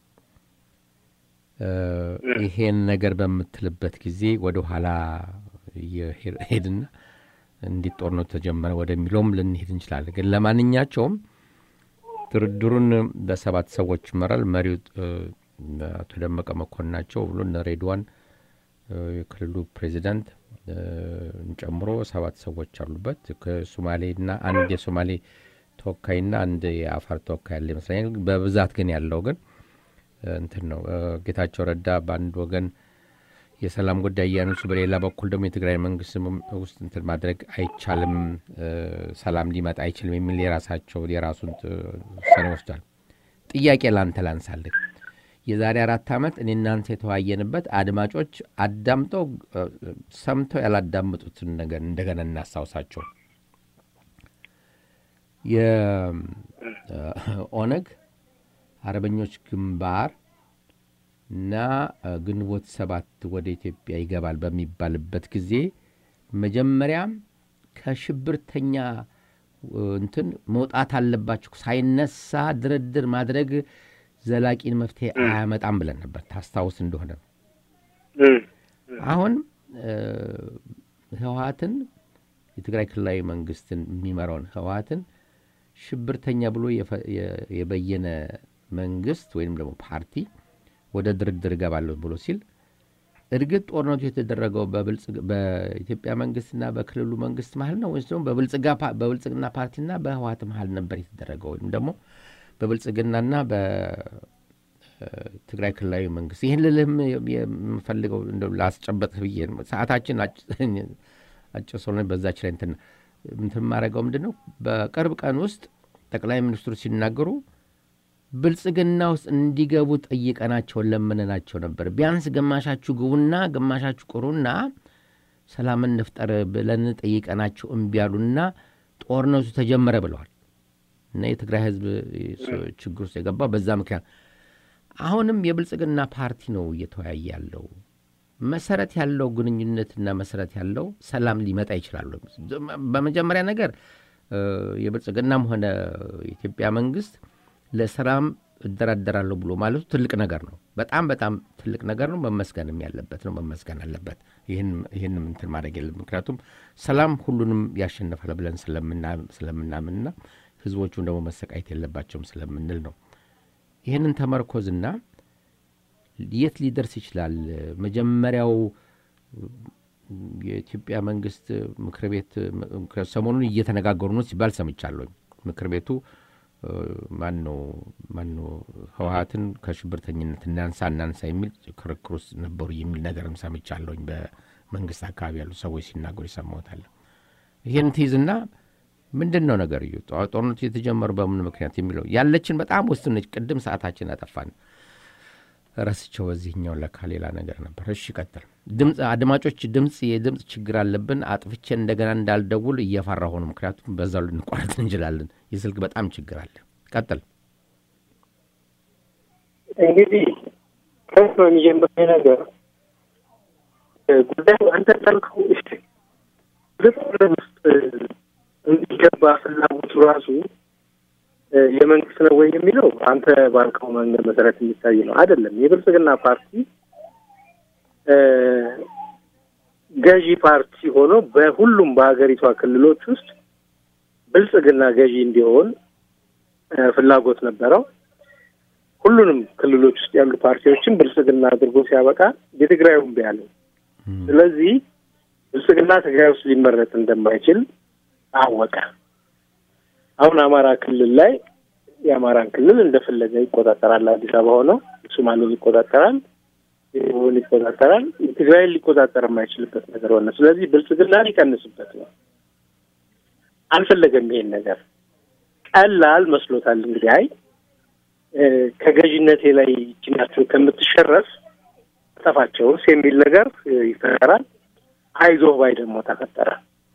ይሄን ነገር በምትልበት ጊዜ ወደ ኋላ ሄድና እንዲህ ጦርነቱ ተጀመረ ወደሚለውም ልንሄድ እንችላለን። ግን ለማንኛቸውም ድርድሩን በሰባት ሰዎች ይመራል። መሪው አቶ ደመቀ መኮንን ናቸው ብሎ እነ ሬድዋን የክልሉ ፕሬዚዳንት ጨምሮ ሰባት ሰዎች አሉበት። ከሶማሌና አንድ የሶማሌ ተወካይና አንድ የአፋር ተወካይ ያለ ይመስለኛል። በብዛት ግን ያለው ግን እንትን ነው ጌታቸው ረዳ በአንድ ወገን የሰላም ጉዳይ እያነሱ፣ በሌላ በኩል ደግሞ የትግራይ መንግስት ውስጥ እንትን ማድረግ አይቻልም፣ ሰላም ሊመጣ አይችልም የሚል የራሳቸው የራሱን ውሳኔ ወስዷል። ጥያቄ ላንተ ላንሳልህ። የዛሬ አራት ዓመት እኔ እናንተ የተወያየንበት አድማጮች አዳምጠው ሰምተው ያላዳምጡትን ነገር እንደገና እናስታውሳቸው። የኦነግ አርበኞች ግንባር እና ግንቦት ሰባት ወደ ኢትዮጵያ ይገባል በሚባልበት ጊዜ መጀመሪያም ከሽብርተኛ እንትን መውጣት አለባቸው ሳይነሳ ድርድር ማድረግ ዘላቂን መፍትሄ አያመጣም ብለን ነበር። ታስታውስ እንደሆነ አሁን ህወሀትን የትግራይ ክልላዊ መንግስትን የሚመራውን ህወሀትን ሽብርተኛ ብሎ የበየነ መንግስት ወይም ደግሞ ፓርቲ ወደ ድርድር እገባለሁ ብሎ ሲል እርግጥ ጦርነቱ የተደረገው በኢትዮጵያ መንግስትና በክልሉ መንግስት መሀል ነው ወይስ ደግሞ በብልጽግና ፓርቲና በህወሀት መሀል ነበር የተደረገው ወይም ደግሞ በብልጽግናና በትግራይ ክልላዊ መንግስት? ይህን ልልህም የምፈልገው ላስጨበጥ ብዬ ሰዓታችን አጭር ስለሆነ በዛች ላይ እንትን የማደርገው ምንድን ነው በቅርብ ቀን ውስጥ ጠቅላይ ሚኒስትሩ ሲናገሩ ብልጽግና ውስጥ እንዲገቡ ጠይቀናቸው ለምነናቸው ነበር። ቢያንስ ግማሻችሁ ግቡና ግማሻችሁ ቅሩና ሰላምን እንፍጠር ብለን ጠይቀናቸው እምቢ አሉና ጦርነቱ ተጀመረ ብለዋል። እና የትግራይ ህዝብ ችግር ውስጥ የገባው በዛ ምክንያት አሁንም የብልጽግና ፓርቲ ነው እየተወያየ ያለው። መሰረት ያለው ግንኙነትና መሰረት ያለው ሰላም ሊመጣ ይችላሉ። በመጀመሪያ ነገር የብልጽግናም ሆነ የኢትዮጵያ መንግስት ለሰላም እደራደራለሁ ብሎ ማለቱ ትልቅ ነገር ነው። በጣም በጣም ትልቅ ነገር ነው። መመስገንም ያለበት ነው። መመስገን አለበት። ይህንም እንትን ማድረግ የለም። ምክንያቱም ሰላም ሁሉንም ያሸንፋል ብለን ስለምናምንና ህዝቦቹም ደግሞ መሰቃየት የለባቸውም ስለምንል ነው። ይህንን ተመርኮዝና የት ሊደርስ ይችላል? መጀመሪያው የኢትዮጵያ መንግስት ምክር ቤት ሰሞኑን እየተነጋገሩ ነው ሲባል ሰምቻለሁ። ምክር ቤቱ ማን ነው ማን ነው ህወሀትን ከሽብርተኝነት እናንሳ እናንሳ የሚል ክርክር ውስጥ ነበሩ የሚል ነገርም ሰምቻለሁኝ። በመንግስት አካባቢ ያሉ ሰዎች ሲናገሩ ይሰማዎታል። ይህን ትይዝና ምንድን ነው ነገር እዩ ጦርነቱ የተጀመሩ በምን ምክንያት የሚለው ያለችን በጣም ውስን ነች። ቅድም ሰዓታችን አጠፋን ረስቸው። በዚህኛው ለካ ሌላ ነገር ነበር። እሺ ቀጥል። ድምፅ አድማጮች፣ ድምፅ የድምፅ ችግር አለብን። አጥፍቼ እንደገና እንዳልደውል እየፈራ ሆኑ። ምክንያቱም በዛው ልንቋረጥ እንችላለን። የስልክ በጣም ችግር አለ። ቀጥል።
እንግዲህ ከዚህ ነው የሚጀምረው ነገር ጉዳዩ አንተ እንዳልከው ጦርነት ውስጥ እንዲገባ ፍላጎቱ ራሱ የመንግስት ነው ወይ የሚለው አንተ ባልከው መንገድ መሰረት የሚታይ ነው። አይደለም። የብልጽግና ፓርቲ ገዢ ፓርቲ ሆኖ በሁሉም በሀገሪቷ ክልሎች ውስጥ ብልጽግና ገዢ እንዲሆን ፍላጎት ነበረው። ሁሉንም ክልሎች ውስጥ ያሉ ፓርቲዎችን ብልጽግና አድርጎ ሲያበቃ የትግራዩን ቢያለው ስለዚህ ብልጽግና ትግራይ ውስጥ ሊመረጥ እንደማይችል አወቀ። አሁን አማራ ክልል ላይ የአማራን ክልል እንደፈለገ ይቆጣጠራል። አዲስ አበባ ሆነው ሶማሌውን ይቆጣጠራል፣ ደቡብን ይቆጣጠራል። ትግራይን ሊቆጣጠር የማይችልበት ነገር ሆነ። ስለዚህ ብልጽግና ሊቀንስበት ነው። አልፈለገም ይሄን ነገር ቀላል መስሎታል። እንግዲህ አይ ከገዥነቴ ላይ ችናቸው ከምትሸረፍ ጠፋቸውስ የሚል ነገር ይፈጠራል። አይዞህ ባይ ደግሞ ተፈጠረ።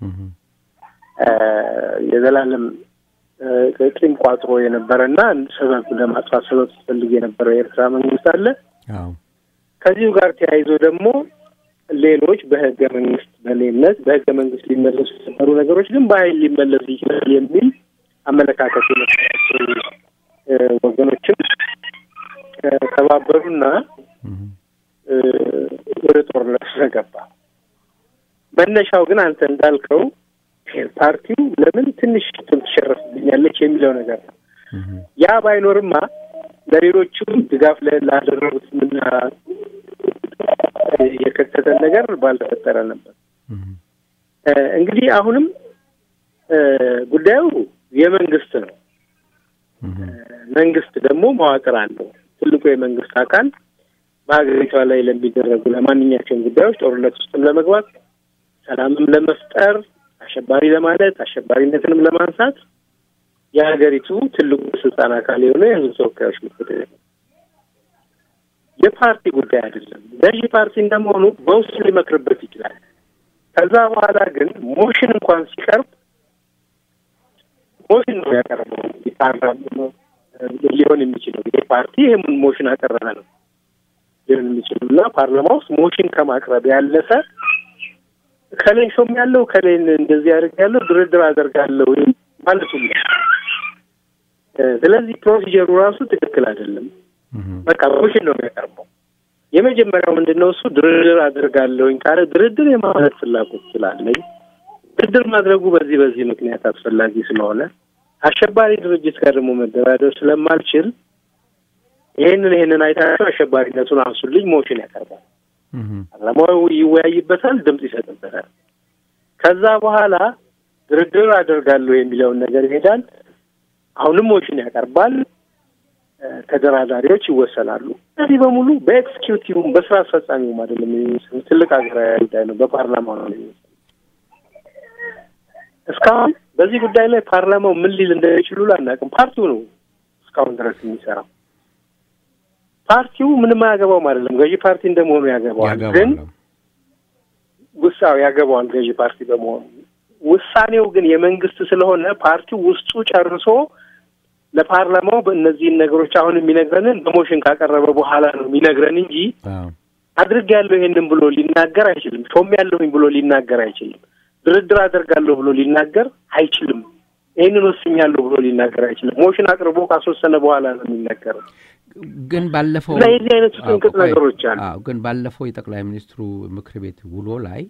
የዘላለም ቂም ቋጥሮ የነበረና ሰበብ ለማጥፋት ሰበብ ሲፈልግ የነበረው የኤርትራ መንግስት አለ። ከዚሁ ጋር ተያይዞ ደግሞ ሌሎች በህገ መንግስት በሌነት በህገ መንግስት ሊመለሱ የነበሩ ነገሮች ግን በኃይል ሊመለሱ ይችላል የሚል አመለካከት የነበራቸው ወገኖችም ተባበሩና ወደ ጦርነት ስለገባ መነሻው ግን አንተ እንዳልከው ፓርቲው ለምን ትንሽ ትሸረፍብኛለች የሚለው ነገር ነው። ያ ባይኖርማ ለሌሎቹም ድጋፍ ላደረጉት ምና የከተተን ነገር ባልተፈጠረ ነበር። እንግዲህ አሁንም ጉዳዩ የመንግስት ነው። መንግስት ደግሞ መዋቅር አለው። ትልቁ የመንግስት አካል በሀገሪቷ ላይ ለሚደረጉ ለማንኛቸውም ጉዳዮች ጦርነት ውስጥም ለመግባት ሰላምም ለመፍጠር አሸባሪ ለማለት አሸባሪነትንም ለማንሳት የሀገሪቱ ትልቁ ስልጣን አካል የሆነ የህዝብ ተወካዮች ምክር ቤት የፓርቲ ጉዳይ አይደለም። ገዢ ፓርቲ እንደመሆኑ በውስጡ ሊመክርበት ይችላል። ከዛ በኋላ ግን ሞሽን እንኳን ሲቀርብ ሞሽን ነው ያቀረበው ሊሆን የሚችለው ይሄ ፓርቲ ይህም ሞሽን አቀረበ ነው ሊሆን የሚችለው እና ፓርላማ ውስጥ ሞሽን ከማቅረብ ያለፈ ከሌን ሾም ያለው ከሌን እንደዚህ አድርግ ያለው ድርድር አደርጋለሁ ማለቱ ነው። ስለዚህ ፕሮሲጀሩ ራሱ ትክክል አይደለም። በቃ ሞሽን ነው የሚያቀርበው። የመጀመሪያው ምንድን ነው እሱ ድርድር አደርጋለሁኝ ካለ ድርድር የማለት ፍላጎት ስላለኝ ድርድር ማድረጉ በዚህ በዚህ ምክንያት አስፈላጊ ስለሆነ አሸባሪ ድርጅት ጋር ደግሞ መደራደር ስለማልችል ይህንን ይህንን አይታቸው አሸባሪነቱን አንሱልኝ ሞሽን ያቀርባል። ፓርላማው ይወያይበታል፣ ድምፅ ይሰጥበታል። ከዛ በኋላ ድርድር አደርጋለሁ የሚለውን ነገር ይሄዳል። አሁንም ሞሽን ያቀርባል። ተደራዳሪዎች ይወሰናሉ። እነዚህ በሙሉ በኤክስኪዩቲቭም በስራ አስፈጻሚውም አይደለም የሚወሰኑ ትልቅ ሀገራዊ ጉዳይ ነው። በፓርላማው ነው የሚወሰኑ። እስካሁን በዚህ ጉዳይ ላይ ፓርላማው ምን ሊል እንደሚችሉ አናውቅም። ፓርቲው ነው እስካሁን ድረስ የሚሰራው። ፓርቲው ምንም አያገባውም አይደለም። ገዢ ፓርቲ እንደመሆኑ ያገባዋል። ግን ውሳው ያገባዋል ገዢ ፓርቲ በመሆኑ ውሳኔው ግን የመንግስት ስለሆነ ፓርቲው ውስጡ ጨርሶ ለፓርላማው በእነዚህን ነገሮች አሁን የሚነግረንን በሞሽን ካቀረበ በኋላ ነው የሚነግረን እንጂ አድርግ ያለው ይሄንን ብሎ ሊናገር አይችልም። ሾም ያለሁኝ ብሎ ሊናገር አይችልም። ድርድር አደርጋለሁ ብሎ ሊናገር አይችልም። ይህንን ወስኛለሁ ብሎ ሊናገር አይችልም። ሞሽን አቅርቦ ካስወሰነ በኋላ ነው የሚናገረው።
ግን ባለፈው
እና የዚህ አይነቱ ጥንቅጥ ነገሮች አሉ።
ግን ባለፈው የጠቅላይ ሚኒስትሩ ምክር ቤት ውሎ ላይ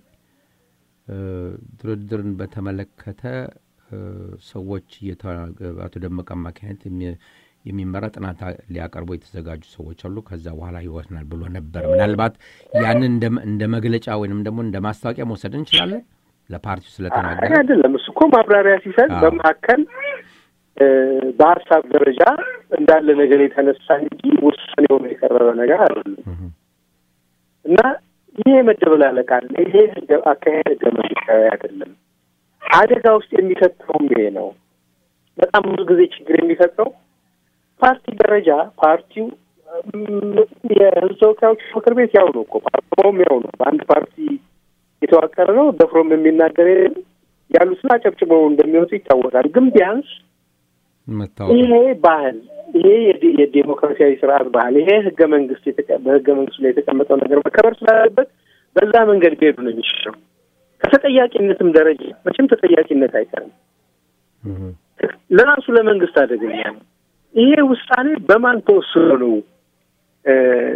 ድርድርን በተመለከተ ሰዎች አቶ ደመቀ አማካኝነት የሚመራ ጥናት ሊያቀርቡ የተዘጋጁ ሰዎች አሉ። ከዛ በኋላ ይወስናል ብሎ ነበር። ምናልባት ያንን እንደ መግለጫ ወይንም ደግሞ እንደ ማስታወቂያ መውሰድ እንችላለን። ለፓርቲው ስለተናገረ
አይደለም። እሱ እኮ ማብራሪያ ሲሰጥ በመካከል በሀሳብ ደረጃ እንዳለ ነገር የተነሳ እንጂ ውሳኔ ሆኖ የቀረበ ነገር አይደለም እና ይሄ መደበላለቅ አለ። ይሄ አካሄድ ህገ መንግስታዊ አይደለም። አደጋ ውስጥ የሚከተውም ይሄ ነው። በጣም ብዙ ጊዜ ችግር የሚፈጥረው ፓርቲ ደረጃ ፓርቲው የህዝብ ተወካዮች ምክር ቤት ያው ነው እኮ ፓርላማውም ያው ነው። በአንድ ፓርቲ የተዋቀረ ነው። ደፍሮም የሚናገር ያሉትን አጨብጭበው እንደሚወጡ ይታወቃል። ግን ቢያንስ
መታወቅ
ይሄ ባህል ይሄ የዲ- የዴሞክራሲያዊ ስርዓት ባህል ይሄ ህገ መንግስት የተቀ- በህገ መንግስቱ ላይ የተቀመጠው ነገር መከበር ስላለበት በዛ መንገድ ቢሄዱ ነው የሚሻለው። ከተጠያቂነትም ደረጃ መቼም ተጠያቂነት አይቀርም።
እህ፣
ለራሱ ለመንግስት አደገኛ ነው። ይሄ ውሳኔ በማን ተወስኖ ነው? እ፣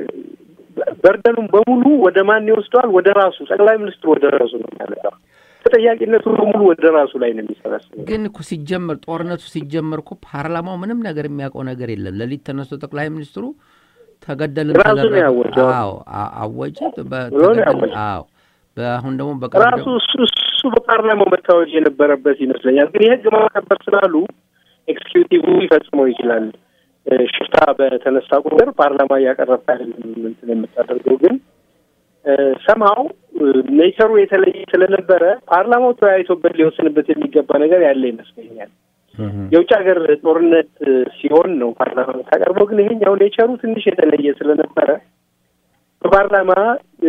በርደኑም በሙሉ ወደ ማን ይወስደዋል? ወደ ራሱ ጠቅላይ ሚኒስትሩ ወደ ራሱ ነው የሚያመጣው። ተጠያቂነቱ በሙሉ ወደ ራሱ ላይ ነው የሚሰበስበው።
ግን እኮ ሲጀመር ጦርነቱ ሲጀመር እኮ ፓርላማው ምንም ነገር የሚያውቀው ነገር የለም። ሌሊት ተነስቶ ጠቅላይ ሚኒስትሩ ተገደልን
ራሱ ነው
ተደረገ-
ያወጀው።
አዎ አ- አወጀ። በ-
ብሎ ነው
ተገደልን-
ያወጀው።
አዎ በአሁን ደግሞ በቅርብ
ራሱ
ደግሞ-
እሱ እሱ በፓርላማው መታወጅ የነበረበት ይመስለኛል። ግን የህግ ማስከበር ስላሉ ኤክስኪዩቲቭ ሊፈጽመው ይችላል። እ፣ ሽፍታ በተነሳ ቁጥር ፓርላማ እያቀረብክ አይደለም እንትን የምታደርገው ግን ሰምሀው ኔቸሩ የተለየ ስለነበረ ፓርላማው ተወያይቶበት ሊወስንበት የሚገባ ነገር ያለ ይመስለኛል።
እህ፣
የውጭ ሀገር ጦርነት እ፣ ሲሆን ነው ፓርላማ የምታቀርበው። ግን ይሄኛው ኔቸሩ ትንሽ የተለየ ስለነበረ በፓርላማ እ፣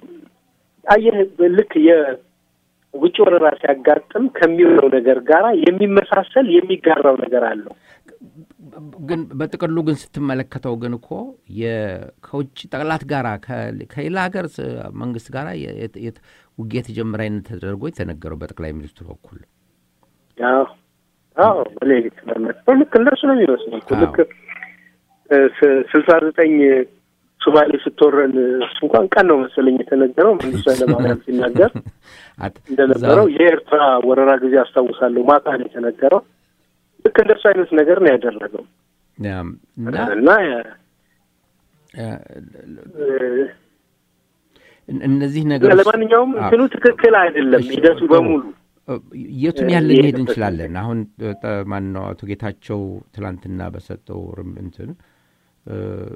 አየህ ልክ የውጭ ወረራ ሲያጋጥም ከሚሆነው ነገር ጋራ የሚመሳሰል የሚጋራው ነገር አለው።
ግን በጥቅሉ ግን ስትመለከተው ግን እኮ የ- ከውጭ ጠቅላት ጋራ ከ- ከሌላ ሀገር ስ- መንግስት ጋራ የ- የት- የት- ውጊያ የተጀመረ አይነት ተደርጎ የተነገረው በጠቅላይ ሚኒስትሩ በኩል
አዎ አዎ በሌሊት መመት ልክ እንደሱ ነው የሚመስለው እኮ
አዎ።
ልክ እ፣ ስ- ስልሳ ዘጠኝ ሶማሌ ስትወረን እሱ እንኳን ቀን ነው መሰለኝ የተነገረው መንግስቱ ኃይለማርያም ሲናገር
አት-
እንደነበረው
እዛ-
የኤርትራ ወረራ ጊዜ አስታውሳለሁ። ማታ ነው የተነገረው። ልክ እንደሱ አይነት ነገር ነው ያደረገው
ያም፣ እና
እና
እ፣
እ፣
እን- እነዚህ ነገሮች
ለማንኛውም
አዎ።
እንትኑ ትክክል አይደለም
እሺ፣
ሂደቱ
ጥሩ።
በሙሉ
የቱን
እ፣
ያህል ልንሄድ
የሄደበት
እንችላለን? አሁን ማን ነው አቶ ጌታቸው ትላንትና በሰጠው ርም እንትን እ፣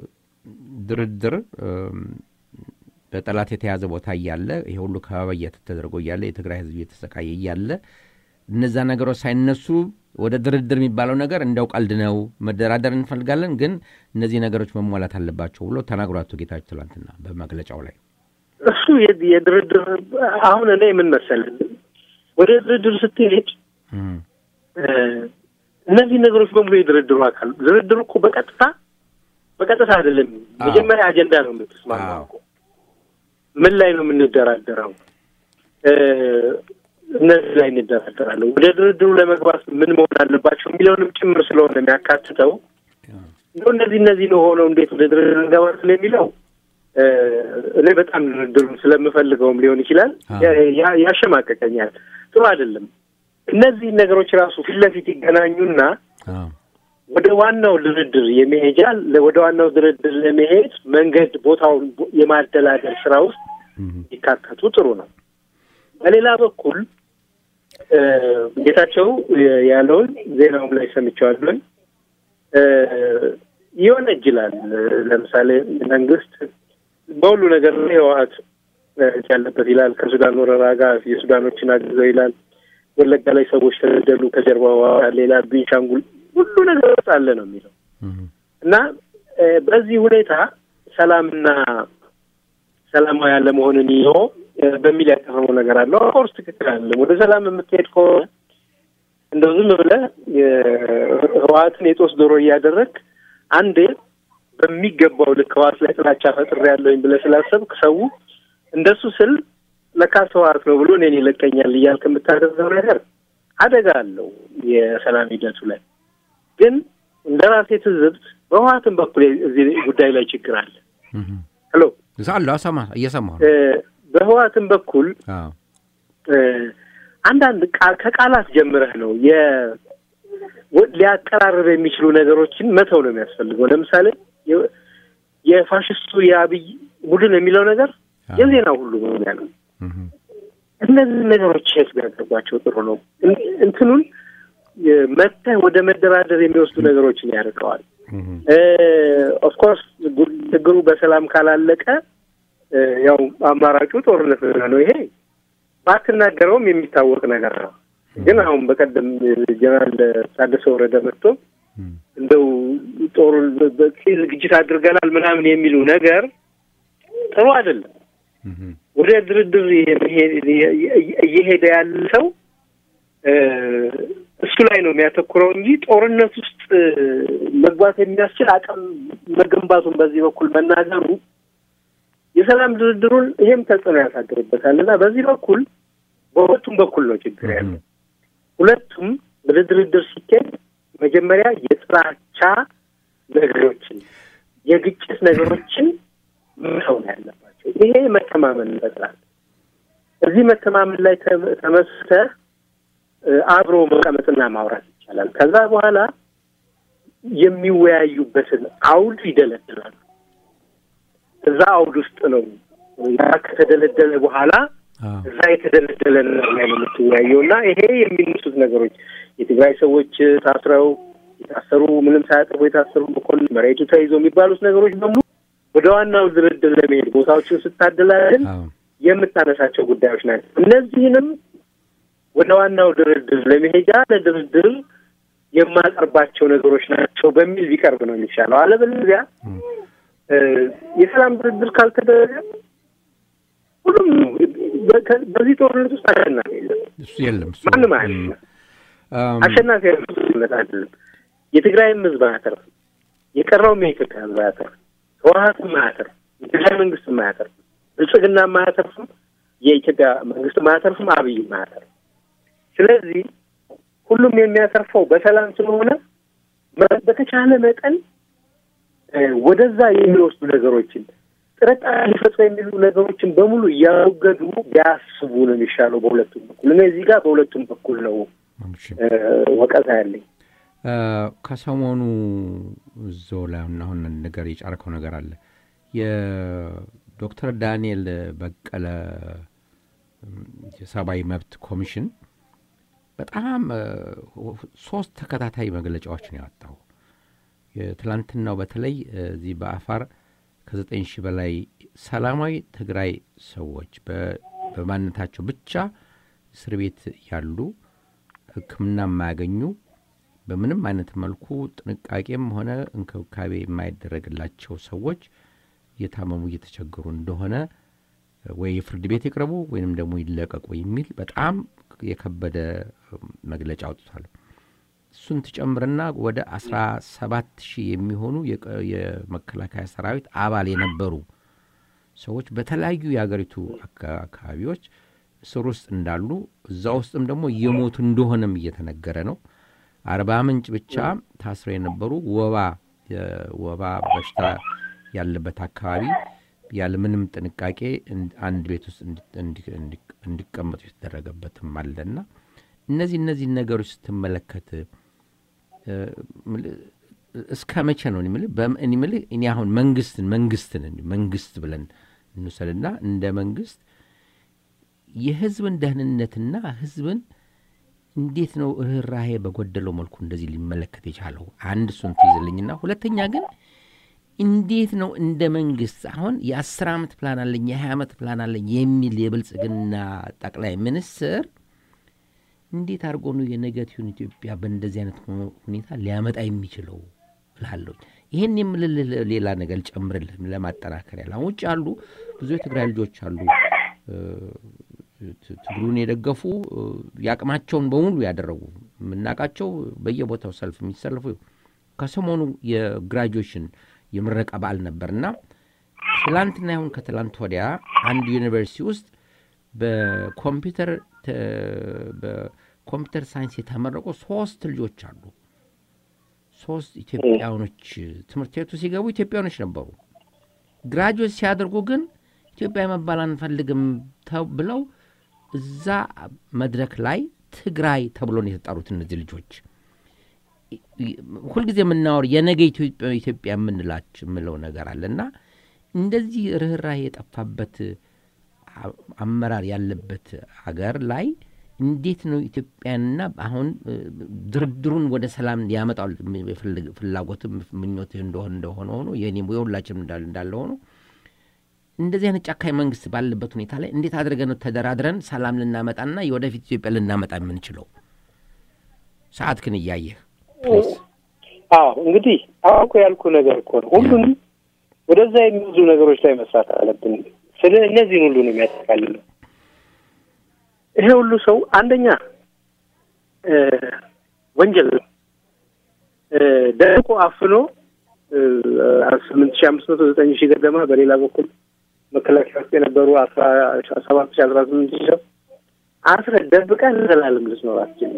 ድርድር እም፣ በጠላት የተያዘ ቦታ እያለ ይሄ ሁሉ ከበባ እየተደረገ እያለ የትግራይ ሕዝብ እየተሰቃየ እያለ እነዛ ነገሮች ሳይነሱ ወደ ድርድር የሚባለው ነገር እንደው ቀልድ ነው፣ መደራደር እንፈልጋለን፣ ግን እነዚህ ነገሮች መሟላት አለባቸው ብሎ ተናግሮ አቶ ጌታቸው ትላንትና በመግለጫው ላይ
እሱ የ- የድርድር አሁን እኔ ምን መሰለህ ወደ ድርድር ስትሄድ
እም፣
እ፣ እነዚህ ነገሮች በሙሉ የድርድሩ አካል ድርድሩ እኮ በቀጥታ በቀጥታ አይደለም።
አዎ።
መጀመሪያ አጀንዳ ነው የምትስማማው
አዎ።
እኮ ምን ላይ ነው የምንደራደረው? እ፣ እነዚህ ላይ እንደራደራለን። ወደ ድርድሩ ለመግባት ምን መሆን አለባቸው የሚለውንም ጭምር ስለሆነ የሚያካትተው እንደው እነዚህ እነዚህ ነው ሆነው እንዴት ወደ ድርድር እንገባ ስለሚለው እ፣ እኔ በጣም ድርድሩን ስለምፈልገውም ሊሆን ይችላል
አዎ።
ያ- ያ- ያሸማቀቀኛል። ጥሩ አይደለም። እነዚህ ነገሮች ራሱ ፊት ለፊት ይገናኙና
አዎ፣
ወደ ዋናው ድርድር የመሄጃ ወደ ዋናው ድርድር ለመሄድ መንገድ ቦታውን የማደላደል ስራ ውስጥ
እም፣
ይካተቱ ጥሩ ነው። በሌላ በኩል እ፣ ጌታቸው ያለውን ዜናውም ላይ ሰምቼዋለሁኝ እ፣ ይወነጅላል። ለምሳሌ መንግስት በሁሉ ነገር ላይ ህወሓት እ፣ እጅ ያለበት ይላል። ከሱዳን ወረራ ጋር የሱዳኖችን አግዘው ይላል። ወለጋ ላይ ሰዎች ተገደሉ፣ ከጀርባ ህወሓት ሌላ ቤንሻንጉል ሁሉ ነገር ውስጥ አለ ነው የሚለው
እም፣
እና እ፣ በዚህ ሁኔታ ሰላምና ሰላማዊ ያለመሆንን ይዞ እ፣ በሚል ያቀረበው ነገር አለው። ኦፍኮርስ ትክክል አይደለም። ወደ ሰላም የምትሄድ ከሆነ እንደው ዝም ብለህ ህወሓትን የጦስ ዶሮ እያደረግ አንዴ በሚገባው ልክ ህወሓት ላይ ጥላቻ ፈጥሬ ያለሁኝ ብለህ ስላሰብክ ሰው እንደሱ ስል ለካስ ህወሓት ነው ብሎ እኔን ይለቀኛል እያልክ የምታደርገው ነገር አደጋ አለው የሰላም ሂደቱ ላይ። ግን እንደ ራሴ ትዝብት በህወሓትም በኩል እዚህ ጉዳይ ላይ ችግር አለ።
እም።
ሄሎ
አለ ሰማ እየሰማሁ
እ፣
ነው።
በህወሓትም በኩል
አዎ፣
እ፣ አንዳንድ ቃ- ከቃላት ጀምረህ ነው የ ወ- ሊያቀራርብ የሚችሉ ነገሮችን መተው ነው የሚያስፈልገው። ለምሳሌ የ- የፋሽስቱ የአብይ ቡድን የሚለው ነገር
አዎ።
የዜና ሁሉ መሆን ያለው
እም፣
እነዚህ ነገሮች ቼክ ቢያደርጓቸው ጥሩ ነው። እን- እንትኑን የ- መተህ ወደ መደራደር የሚወስዱ ነገሮችን ያርቀዋል።
እም፣
ኦፍኮርስ ችግሩ በሰላም ካላለቀ እ፣ ያው አማራጩ ጦርነት ነው። ይሄ ባትናገረውም የሚታወቅ ነገር ነው። ግን አሁን በቀደም ጀነራል ታደሰ ወረደ መጥቶ
እም፣
እንደው ጦሩን በቂ ዝግጅት አድርገናል ምናምን የሚሉ ነገር ጥሩ አይደለም።
እም፣
ወደ ድርድር እየሄደ ያለ ሰው እ፣ እሱ ላይ ነው የሚያተኩረው እንጂ ጦርነት ውስጥ መግባት የሚያስችል አቅም መገንባቱን በዚህ በኩል መናገሩ የሰላም ድርድሩን ይሄም ተጽዕኖ ያሳድርበታል እና በዚህ በኩል በሁለቱም በኩል ነው ችግር ያለው። ሁለቱም በድርድር ሲካሄድ መጀመሪያ የጥላቻ ነገሮችን የግጭት ነገሮችን መተው ነው ያለባቸው። ይሄ መተማመን ይፈጥራል። እዚህ መተማመን ላይ ተመስርተህ አብሮ መቀመጥና ማውራት ይቻላል። ከዛ በኋላ የሚወያዩበትን አውድ ይደለድላሉ። እዛ አውድ ውስጥ ነው ያ ከተደለደለ በኋላ እዛ የተደለደለ ነገር ላይ ነው የምትወያየው እና ይሄ የሚነሱት ነገሮች የትግራይ ሰዎች ታስረው የታሰሩ ምንም ሳያጠፉ የታሰሩ መኮንን መሬቱ ተይዞ የሚባሉት ነገሮች በሙሉ ወደ ዋናው ድርድር ለመሄድ ቦታዎችን ስታደላድል የምታነሳቸው ጉዳዮች ናቸው። እነዚህንም ወደ ዋናው ድርድር ለመሄጃ ለድርድር የማቀርባቸው ነገሮች ናቸው በሚል ቢቀርብ ነው የሚሻለው። አለበለዚያ የሰላም ድርድር ካልተደረገ ሁሉም በዚህ ጦርነት ውስጥ አሸናፊ የለም።
እሱ የለም
ማንም አያሸንፍ አሸናፊ ያለት አይደለም። የትግራይም ህዝብ አያተርፍም። የቀረውም የኢትዮጵያ ህዝብ አያተርፍም። ህወሀትም አያተርፍም። የትግራይ መንግስትም አያተርፍም። ብልጽግናም አያተርፍም። የኢትዮጵያ መንግስትም አያተርፍም። አብይም አያተርፍም። ስለዚህ ሁሉም የሚያተርፈው በሰላም ስለሆነ በተቻለ መጠን ወደዛ የሚወስዱ ነገሮችን ጥርጣሬ ሊፈጥሩ የሚሉ ነገሮችን በሙሉ እያወገዱ ቢያስቡ ነው የሚሻለው በሁለቱም በኩል። እኔ እዚህ ጋር በሁለቱም በኩል ነው ወቀሳ ያለኝ።
ከሰሞኑ እዛው ላይ አሁን ነገር የጫርከው ነገር አለ። የዶክተር ዳንኤል በቀለ የሰብአዊ መብት ኮሚሽን በጣም ሶስት ተከታታይ መግለጫዎችን ያወጣው የትላንትናው በተለይ እዚህ በአፋር ከዘጠኝ ሺህ በላይ ሰላማዊ ትግራይ ሰዎች በማንነታቸው ብቻ እስር ቤት ያሉ ሕክምና የማያገኙ በምንም አይነት መልኩ ጥንቃቄም ሆነ እንክብካቤ የማይደረግላቸው ሰዎች እየታመሙ እየተቸገሩ እንደሆነ ወይ የፍርድ ቤት ይቅረቡ ወይንም ደግሞ ይለቀቁ የሚል በጣም የከበደ መግለጫ አውጥቷል። እሱን ትጨምርና ወደ አስራ ሰባት ሺህ የሚሆኑ የመከላከያ ሰራዊት አባል የነበሩ ሰዎች በተለያዩ የአገሪቱ አካባቢዎች እስር ውስጥ እንዳሉ እዛ ውስጥም ደግሞ እየሞቱ እንደሆነም እየተነገረ ነው። አርባ ምንጭ ብቻ ታስረው የነበሩ ወባ ወባ በሽታ ያለበት አካባቢ ያለምንም ጥንቃቄ አንድ ቤት ውስጥ እንዲቀመጡ የተደረገበትም አለና እነዚህ እነዚህ ነገሮች ስትመለከት እስከ መቼ ነው ምልህ እኔ አሁን መንግስትን መንግስትን መንግስት ብለን እንውሰድና እንደ መንግስት የህዝብን ደህንነትና ህዝብን እንዴት ነው ርኅራሄ በጎደለው መልኩ እንደዚህ ሊመለከት የቻለው? አንድ እሱን ትይዝልኝና ሁለተኛ ግን እንዴት ነው እንደ መንግስት አሁን የአስር ዓመት ፕላን አለኝ የሀያ ዓመት ፕላን አለኝ የሚል የብልጽግና ጠቅላይ ሚኒስትር እንዴት አድርጎ ነው የነገቲውን ኢትዮጵያ በእንደዚህ አይነት ሁኔታ ሊያመጣ የሚችለው እላለሁ። ይህን የምልልህ ሌላ ነገር ልጨምርልህ ለማጠናከር ያለ አሁን ውጭ ያሉ ብዙ የትግራይ ልጆች አሉ ትግሉን የደገፉ የአቅማቸውን በሙሉ ያደረጉ የምናውቃቸው በየቦታው ሰልፍ የሚሰልፉ ከሰሞኑ የግራጁዌሽን የምረቃ በዓል ነበርና ትላንትና ይሁን ከትላንት ወዲያ አንድ ዩኒቨርሲቲ ውስጥ በኮምፒውተር በኮምፒውተር ሳይንስ የተመረቁ ሶስት ልጆች አሉ። ሶስት ኢትዮጵያውኖች ትምህርት ቤቱ ሲገቡ ኢትዮጵያውኖች ነበሩ። ግራጁዌት ሲያደርጉ ግን ኢትዮጵያ መባል አንፈልግም ብለው እዛ መድረክ ላይ ትግራይ ተብሎ ነው የተጠሩት እነዚህ ልጆች። ሁልጊዜ የምናወር የነገ ኢትዮጵያ የምንላች የምለው ነገር አለ እና እንደዚህ ርኅራሄ የጠፋበት አመራር ያለበት አገር ላይ እንዴት ነው ኢትዮጵያንና አሁን ድርድሩን ወደ ሰላም ሊያመጣው ፍላጎትም ምኞት እንደሆነ እንደሆነ ሆኖ የሁላችንም እንዳለ ሆኖ እንደዚህ አይነት ጨካኝ መንግስት ባለበት ሁኔታ ላይ እንዴት አድርገን ነው ተደራድረን ሰላም ልናመጣና የወደፊት ኢትዮጵያ ልናመጣ የምንችለው? ሰዓት ግን እያየህ
አዎ፣ እንግዲህ አሁን እኮ ያልኩ ነገር እኮ ነው። ሁሉንም ወደዛ የሚወዙ ነገሮች ላይ መስራት አለብን። ስለ እነዚህን ሁሉ ነው የሚያጠቃልለው። ይሄ ሁሉ ሰው አንደኛ ወንጀል ነው። ደርቆ አፍኖ ስምንት ሺህ አምስት መቶ ዘጠኝ ሺህ ገደማ በሌላ በኩል መከላከያ ውስጥ የነበሩ አስራ ሰባት ሺህ አስራ ስምንት ሺህ ሰው አስረህ ደብቀህ ለዘላለም ልትኖር አትችልም።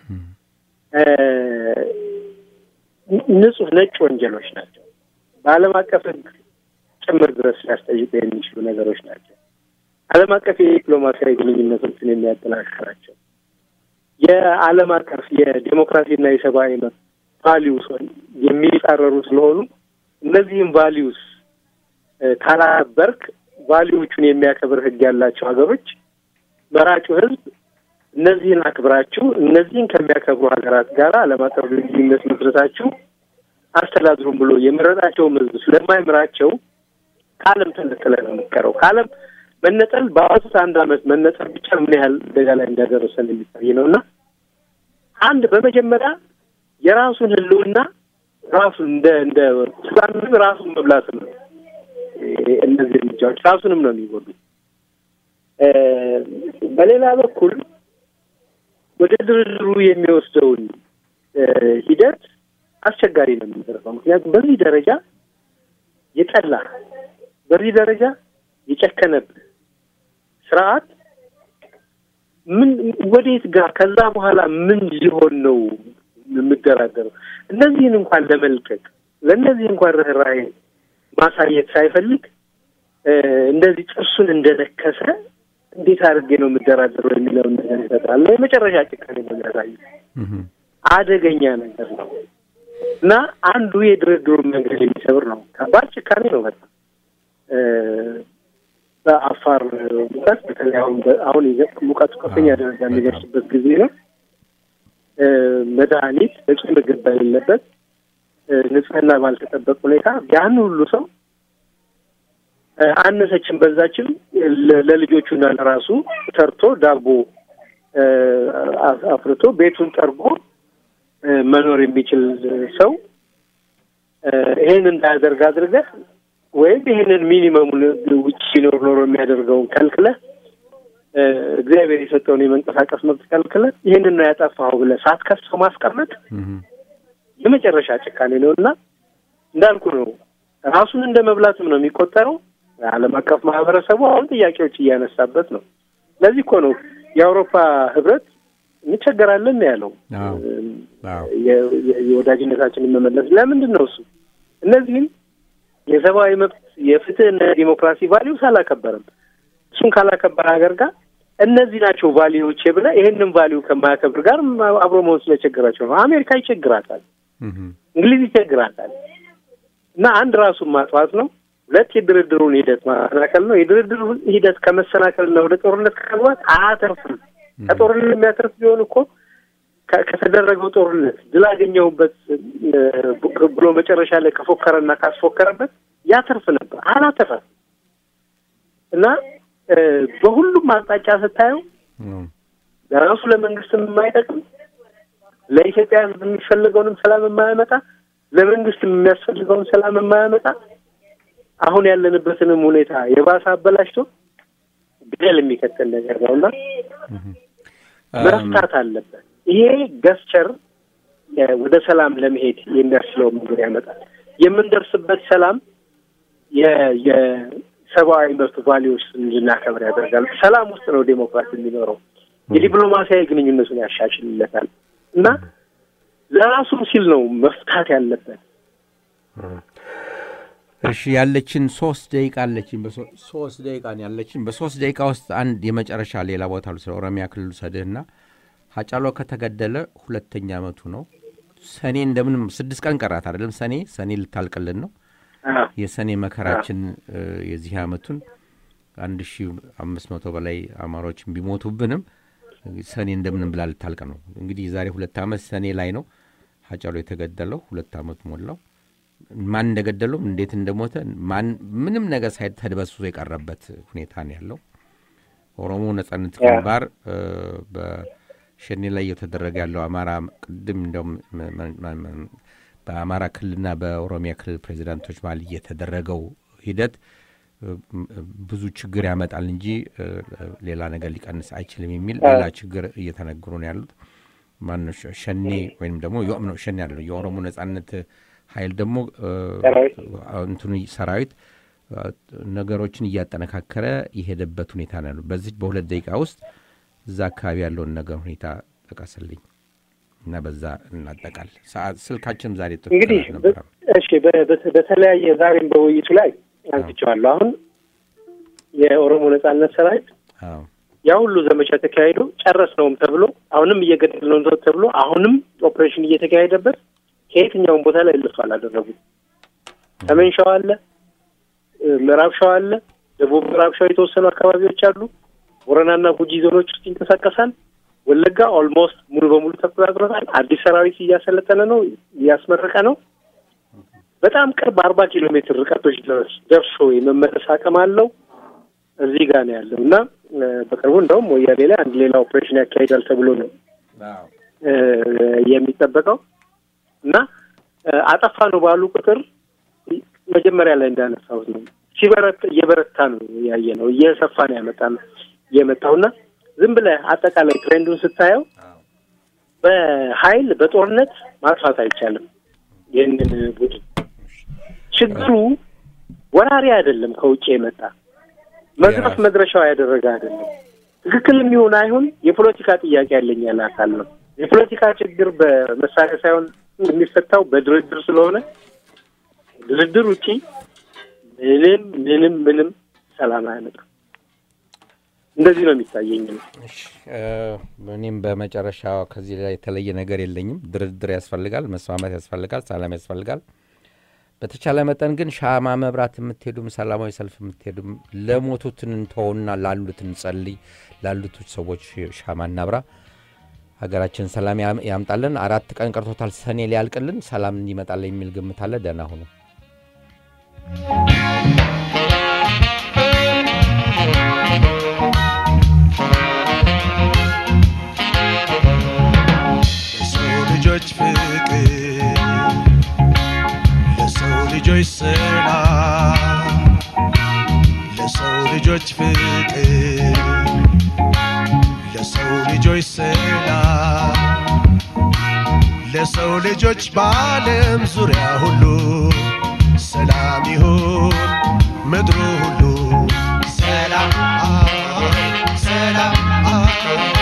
ንጹህ ነጭ ወንጀሎች ናቸው። በዓለም አቀፍ ሕግ ጭምር ድረስ ሊያስጠይቁ የሚችሉ ነገሮች ናቸው። ዓለም አቀፍ የዲፕሎማሲያዊ ግንኙነቶችን የሚያጠናክራቸው የዓለም አቀፍ የዴሞክራሲና የሰብአዊ መብት ቫሊዩስ የሚጻረሩ ስለሆኑ እነዚህም ቫሊዩስ ካላከበርክ ቫሊዎቹን የሚያከብር ሕግ ያላቸው ሀገሮች መራጩ ሕዝብ እነዚህን አክብራችሁ እነዚህን ከሚያከብሩ ሀገራት ጋር ዓለም አቀፍ ግንኙነት መስረታችሁ አስተዳድሩም ብሎ የመረጣቸውም ሕዝብ ስለማይምራቸው ከዓለም ተነጥለ ነው የምትቀረው። ከዓለም መነጠል በአዋሱት አንድ ዓመት መነጠል ብቻ ምን ያህል አደጋ ላይ እንዳደረሰን የሚታይ ነው እና አንድ በመጀመሪያ የራሱን ህልውና ራሱን እንደ እንደ ስጋንም ራሱን መብላት ነው። እነዚህ እርምጃዎች ራሱንም ነው የሚጎዱ። በሌላ በኩል ወደ ድርድሩ የሚወስደውን ሂደት አስቸጋሪ ነው የሚደረገው። ምክንያቱም በዚህ ደረጃ የጠላ በዚህ ደረጃ የጨከነብህ ስርዓት ምን ወዴት ጋር ከዛ በኋላ ምን ሊሆን ነው የምደራደረው? እነዚህን እንኳን ለመልቀቅ ለእነዚህ እንኳን ርኅራኄ ማሳየት ሳይፈልግ እንደዚህ ጥርሱን እንደነከሰ እንዴት አድርጌ ነው የምደራደረው የሚለውን ነገር ይፈጥራል። የመጨረሻ ጭካኔ ነው የሚያሳየው። አደገኛ ነገር ነው እና አንዱ የድርድሩን መንገድ የሚሰብር ነው። ከባድ ጭካኔ ነው በጣም በአፋር ሙቀት በተለይ አሁን አሁን ሙቀቱ ከፍተኛ ደረጃ የሚደርስበት ጊዜ ነው። መድኃኒት፣ በቂ ምግብ በሌለበት ንጽህና ባልተጠበቅ ሁኔታ ያን ሁሉ ሰው አነሰችን በዛችም ለልጆቹና ለራሱ ሰርቶ ዳቦ አፍርቶ ቤቱን ጠርጎ መኖር የሚችል ሰው ይሄን እንዳያደርግ አድርገህ ወይም ይሄንን ሚኒመሙን ውጭ ሲኖር ኖሮ የሚያደርገውን ከልክለህ እግዚአብሔር የሰጠውን የመንቀሳቀስ መብት ከልክለህ ይሄንን ነው ያጠፋኸው ብለህ ሳትከሰው ማስቀመጥ የመጨረሻ ጭካኔ ነው እና እንዳልኩ ነው ራሱን እንደ መብላትም ነው የሚቆጠረው። ዓለም አቀፍ ማህበረሰቡ አሁን ጥያቄዎች እያነሳበት ነው። ለዚህ እኮ ነው የአውሮፓ ህብረት እንቸገራለን ያለው የወዳጅነታችንን መመለስ። ለምንድን ነው እሱ እነዚህም የሰብአዊ መብት የፍትህና ዲሞክራሲ ቫሊዩስ አላከበረም። እሱን ካላከበረ ሀገር ጋር እነዚህ ናቸው ቫሊዎች ብለህ ይሄንን ቫሊዩ ከማያከብር ጋር አብሮ መሆን ስለቸገራቸው ነው። አሜሪካ ይቸግራታል፣ እንግሊዝ ይቸግራታል። እና አንድ ራሱን ማጥፋት ነው። ሁለት የድርድሩን ሂደት ማሰናከል ነው። የድርድሩ ሂደት ከመሰናከልና ወደ ጦርነት ከመግባት አያተርፍም። ከጦርነት የሚያተርፍ ቢሆን እኮ ከተደረገው ጦርነት ድል አገኘሁበት ብሎ መጨረሻ ላይ ከፎከረና ካስፎከረበት ያተርፍ ነበር። አላተረፍ እና በሁሉም አቅጣጫ ስታየው ለራሱ ለመንግስትም የማይጠቅም ለኢትዮጵያ ሕዝብ የሚፈልገውንም ሰላም የማያመጣ ለመንግስትም የሚያስፈልገውን ሰላም የማያመጣ አሁን ያለንበትንም ሁኔታ የባሰ አበላሽቶ ግደል የሚከተል ነገር ነው እና መፍታት አለበት። ይሄ ገስቸር ወደ ሰላም ለመሄድ የሚያስችለው መንገድ ያመጣል። የምንደርስበት ሰላም የሰብአዊ መብት ቫሊዎች እንድናከብር ያደርጋል። ሰላም ውስጥ ነው ዴሞክራሲ የሚኖረው። የዲፕሎማሲያዊ ግንኙነቱን ያሻሽልለታል እና ለራሱም ሲል ነው መፍታት ያለበት።
እሺ ያለችን ሶስት ደቂቃ አለችን። ሶስት ደቂቃ ነው ያለችን። በሶስት ደቂቃ ውስጥ አንድ የመጨረሻ ሌላ ቦታ ስለ ኦሮሚያ ክልል ሰድህና ሀጫሎ ከተገደለ ሁለተኛ ዓመቱ ነው። ሰኔ እንደምንም ስድስት ቀን ቀራት አይደለም? ሰኔ ሰኔ ልታልቅልን ነው። የሰኔ መከራችን የዚህ ዓመቱን አንድ ሺ አምስት መቶ በላይ አማሮችን ቢሞቱብንም ሰኔ እንደምንም ብላ ልታልቅ ነው። እንግዲህ የዛሬ ሁለት ዓመት ሰኔ ላይ ነው ሀጫሎ የተገደለው። ሁለት ዓመት ሞላው። ማን እንደገደለው እንዴት እንደሞተ ማን ምንም ነገር ሳይ ተድበስብሶ የቀረበት ሁኔታ ነው ያለው። ኦሮሞ ነጻነት ግንባር በሸኔ ላይ እየተደረገ ያለው አማራ ቅድም እንደውም በአማራ ክልልና በኦሮሚያ ክልል ፕሬዚዳንቶች መሀል እየተደረገው ሂደት ብዙ ችግር ያመጣል እንጂ ሌላ ነገር ሊቀንስ አይችልም የሚል ሌላ ችግር እየተነገሩ ነው ያሉት። ማነው ሸ- ሸኔ ወይም ደግሞ የኦ- ነው ሸኔ ያለ የኦሮሞ ነጻነት ኃይል ደግሞ እ፣
ሰራዊት።
እንትኑ ሰራዊት እ፣ ነገሮችን እያጠነካከረ የሄደበት ሁኔታ ነው ያለው። በዚህ በሁለት ደቂቃ ውስጥ እዛ አካባቢ ያለውን ነገር ሁኔታ ጠቀስልኝ እና በዛ እናጠቃል። ሰዓት ስልካችንም ዛሬ ጥሩ
እንግዲህ
ነበረ።
እሺ በ- በ- በተለያየ ዛሬም በውይይቱ ላይ አንስቼዋለሁ። አሁን የኦሮሞ ነጻነት ሰራዊት
አዎ
ያ ሁሉ ዘመቻ ተካሂዶ ጨረስ ነውም ተብሎ አሁንም እየገደል ነው ተብሎ አሁንም ኦፕሬሽን እየተካሄደበት ከየትኛውም ቦታ ላይ እልፍ አላደረጉም። ሰሜን ሸዋ አለ፣ እ፣ ምዕራብ ሸዋ አለ፣ ደቡብ ምዕራብ ሸዋ የተወሰኑ አካባቢዎች አሉ። ቦረናና ጉጂ ዞኖች ውስጥ ይንቀሳቀሳል። ወለጋ ኦልሞስት ሙሉ በሙሉ ተቆጣጥሮታል። አዲስ ሰራዊት እያሰለጠነ ነው፣ እያስመረቀ ነው። በጣም ቅርብ አርባ ኪሎ ሜትር ርቀቶች ድረስ ደርሶ የመመለስ አቅም አለው። እዚህ ጋር ነው ያለው እና እ፣ በቅርቡ እንደውም ወያሌ ላይ አንድ ሌላ ኦፕሬሽን ያካሂዳል ተብሎ ነው እ፣ የሚጠበቀው እና እ፣ አጠፋ ነው ባሉ ቁጥር መጀመሪያ ላይ እንዳነሳሁት ነው ሲበረታ እየበረታ ነው ያየ ነው እየሰፋ ነው ያመጣ ነው የመጣው እና ዝም ብለህ አጠቃላይ ትሬንዱን ስታየው በኃይል በጦርነት ማጥፋት አይቻልም ይህንን ቡድን። ችግሩ ወራሪ አይደለም፣ ከውጭ የመጣ መድረስ
የራሱ-
መድረሻው ያደረገ አይደለም። ትክክል የሚሆን አይሁን የፖለቲካ ጥያቄ ያለኝ ያለ አካል ነው። የፖለቲካ ችግር በመሳሪያ ሳይሆን የሚፈታው በድርድር ስለሆነ ድርድር ውጪ ምንም ምንም ምንም ሰላም አያመጣም። እንደዚህ ነው የሚታየኝ ነው።
እሺ፣ እ፣ እኔም በመጨረሻ ከዚህ ላይ የተለየ ነገር የለኝም። ድርድር ያስፈልጋል፣ መስማማት ያስፈልጋል፣ ሰላም ያስፈልጋል። በተቻለ መጠን ግን ሻማ መብራት የምትሄዱም ሰላማዊ ሰልፍ የምትሄዱም ለሞቱትን እንተውና ላሉት እንጸልይ፣ ላሉት ሰዎች ሻማ እናብራ። ሀገራችን ሰላም ያም- ያምጣልን። አራት ቀን ቀርቶታል ሰኔ ሊያልቅልን፣ ሰላም እንዲመጣልን የሚል ግምት አለ። ደህና ሁኑ።
ለሰው ልጆች ፍቅር ለሰው ልጆች ሰላም ለሰው ልጆች ፍቅር ለሰው ልጆች ሰላም ለሰው ልጆች በዓለም ዙሪያ ሁሉ ሰላም ይሁን ምድሩ ሁሉ ሰላም ሰላም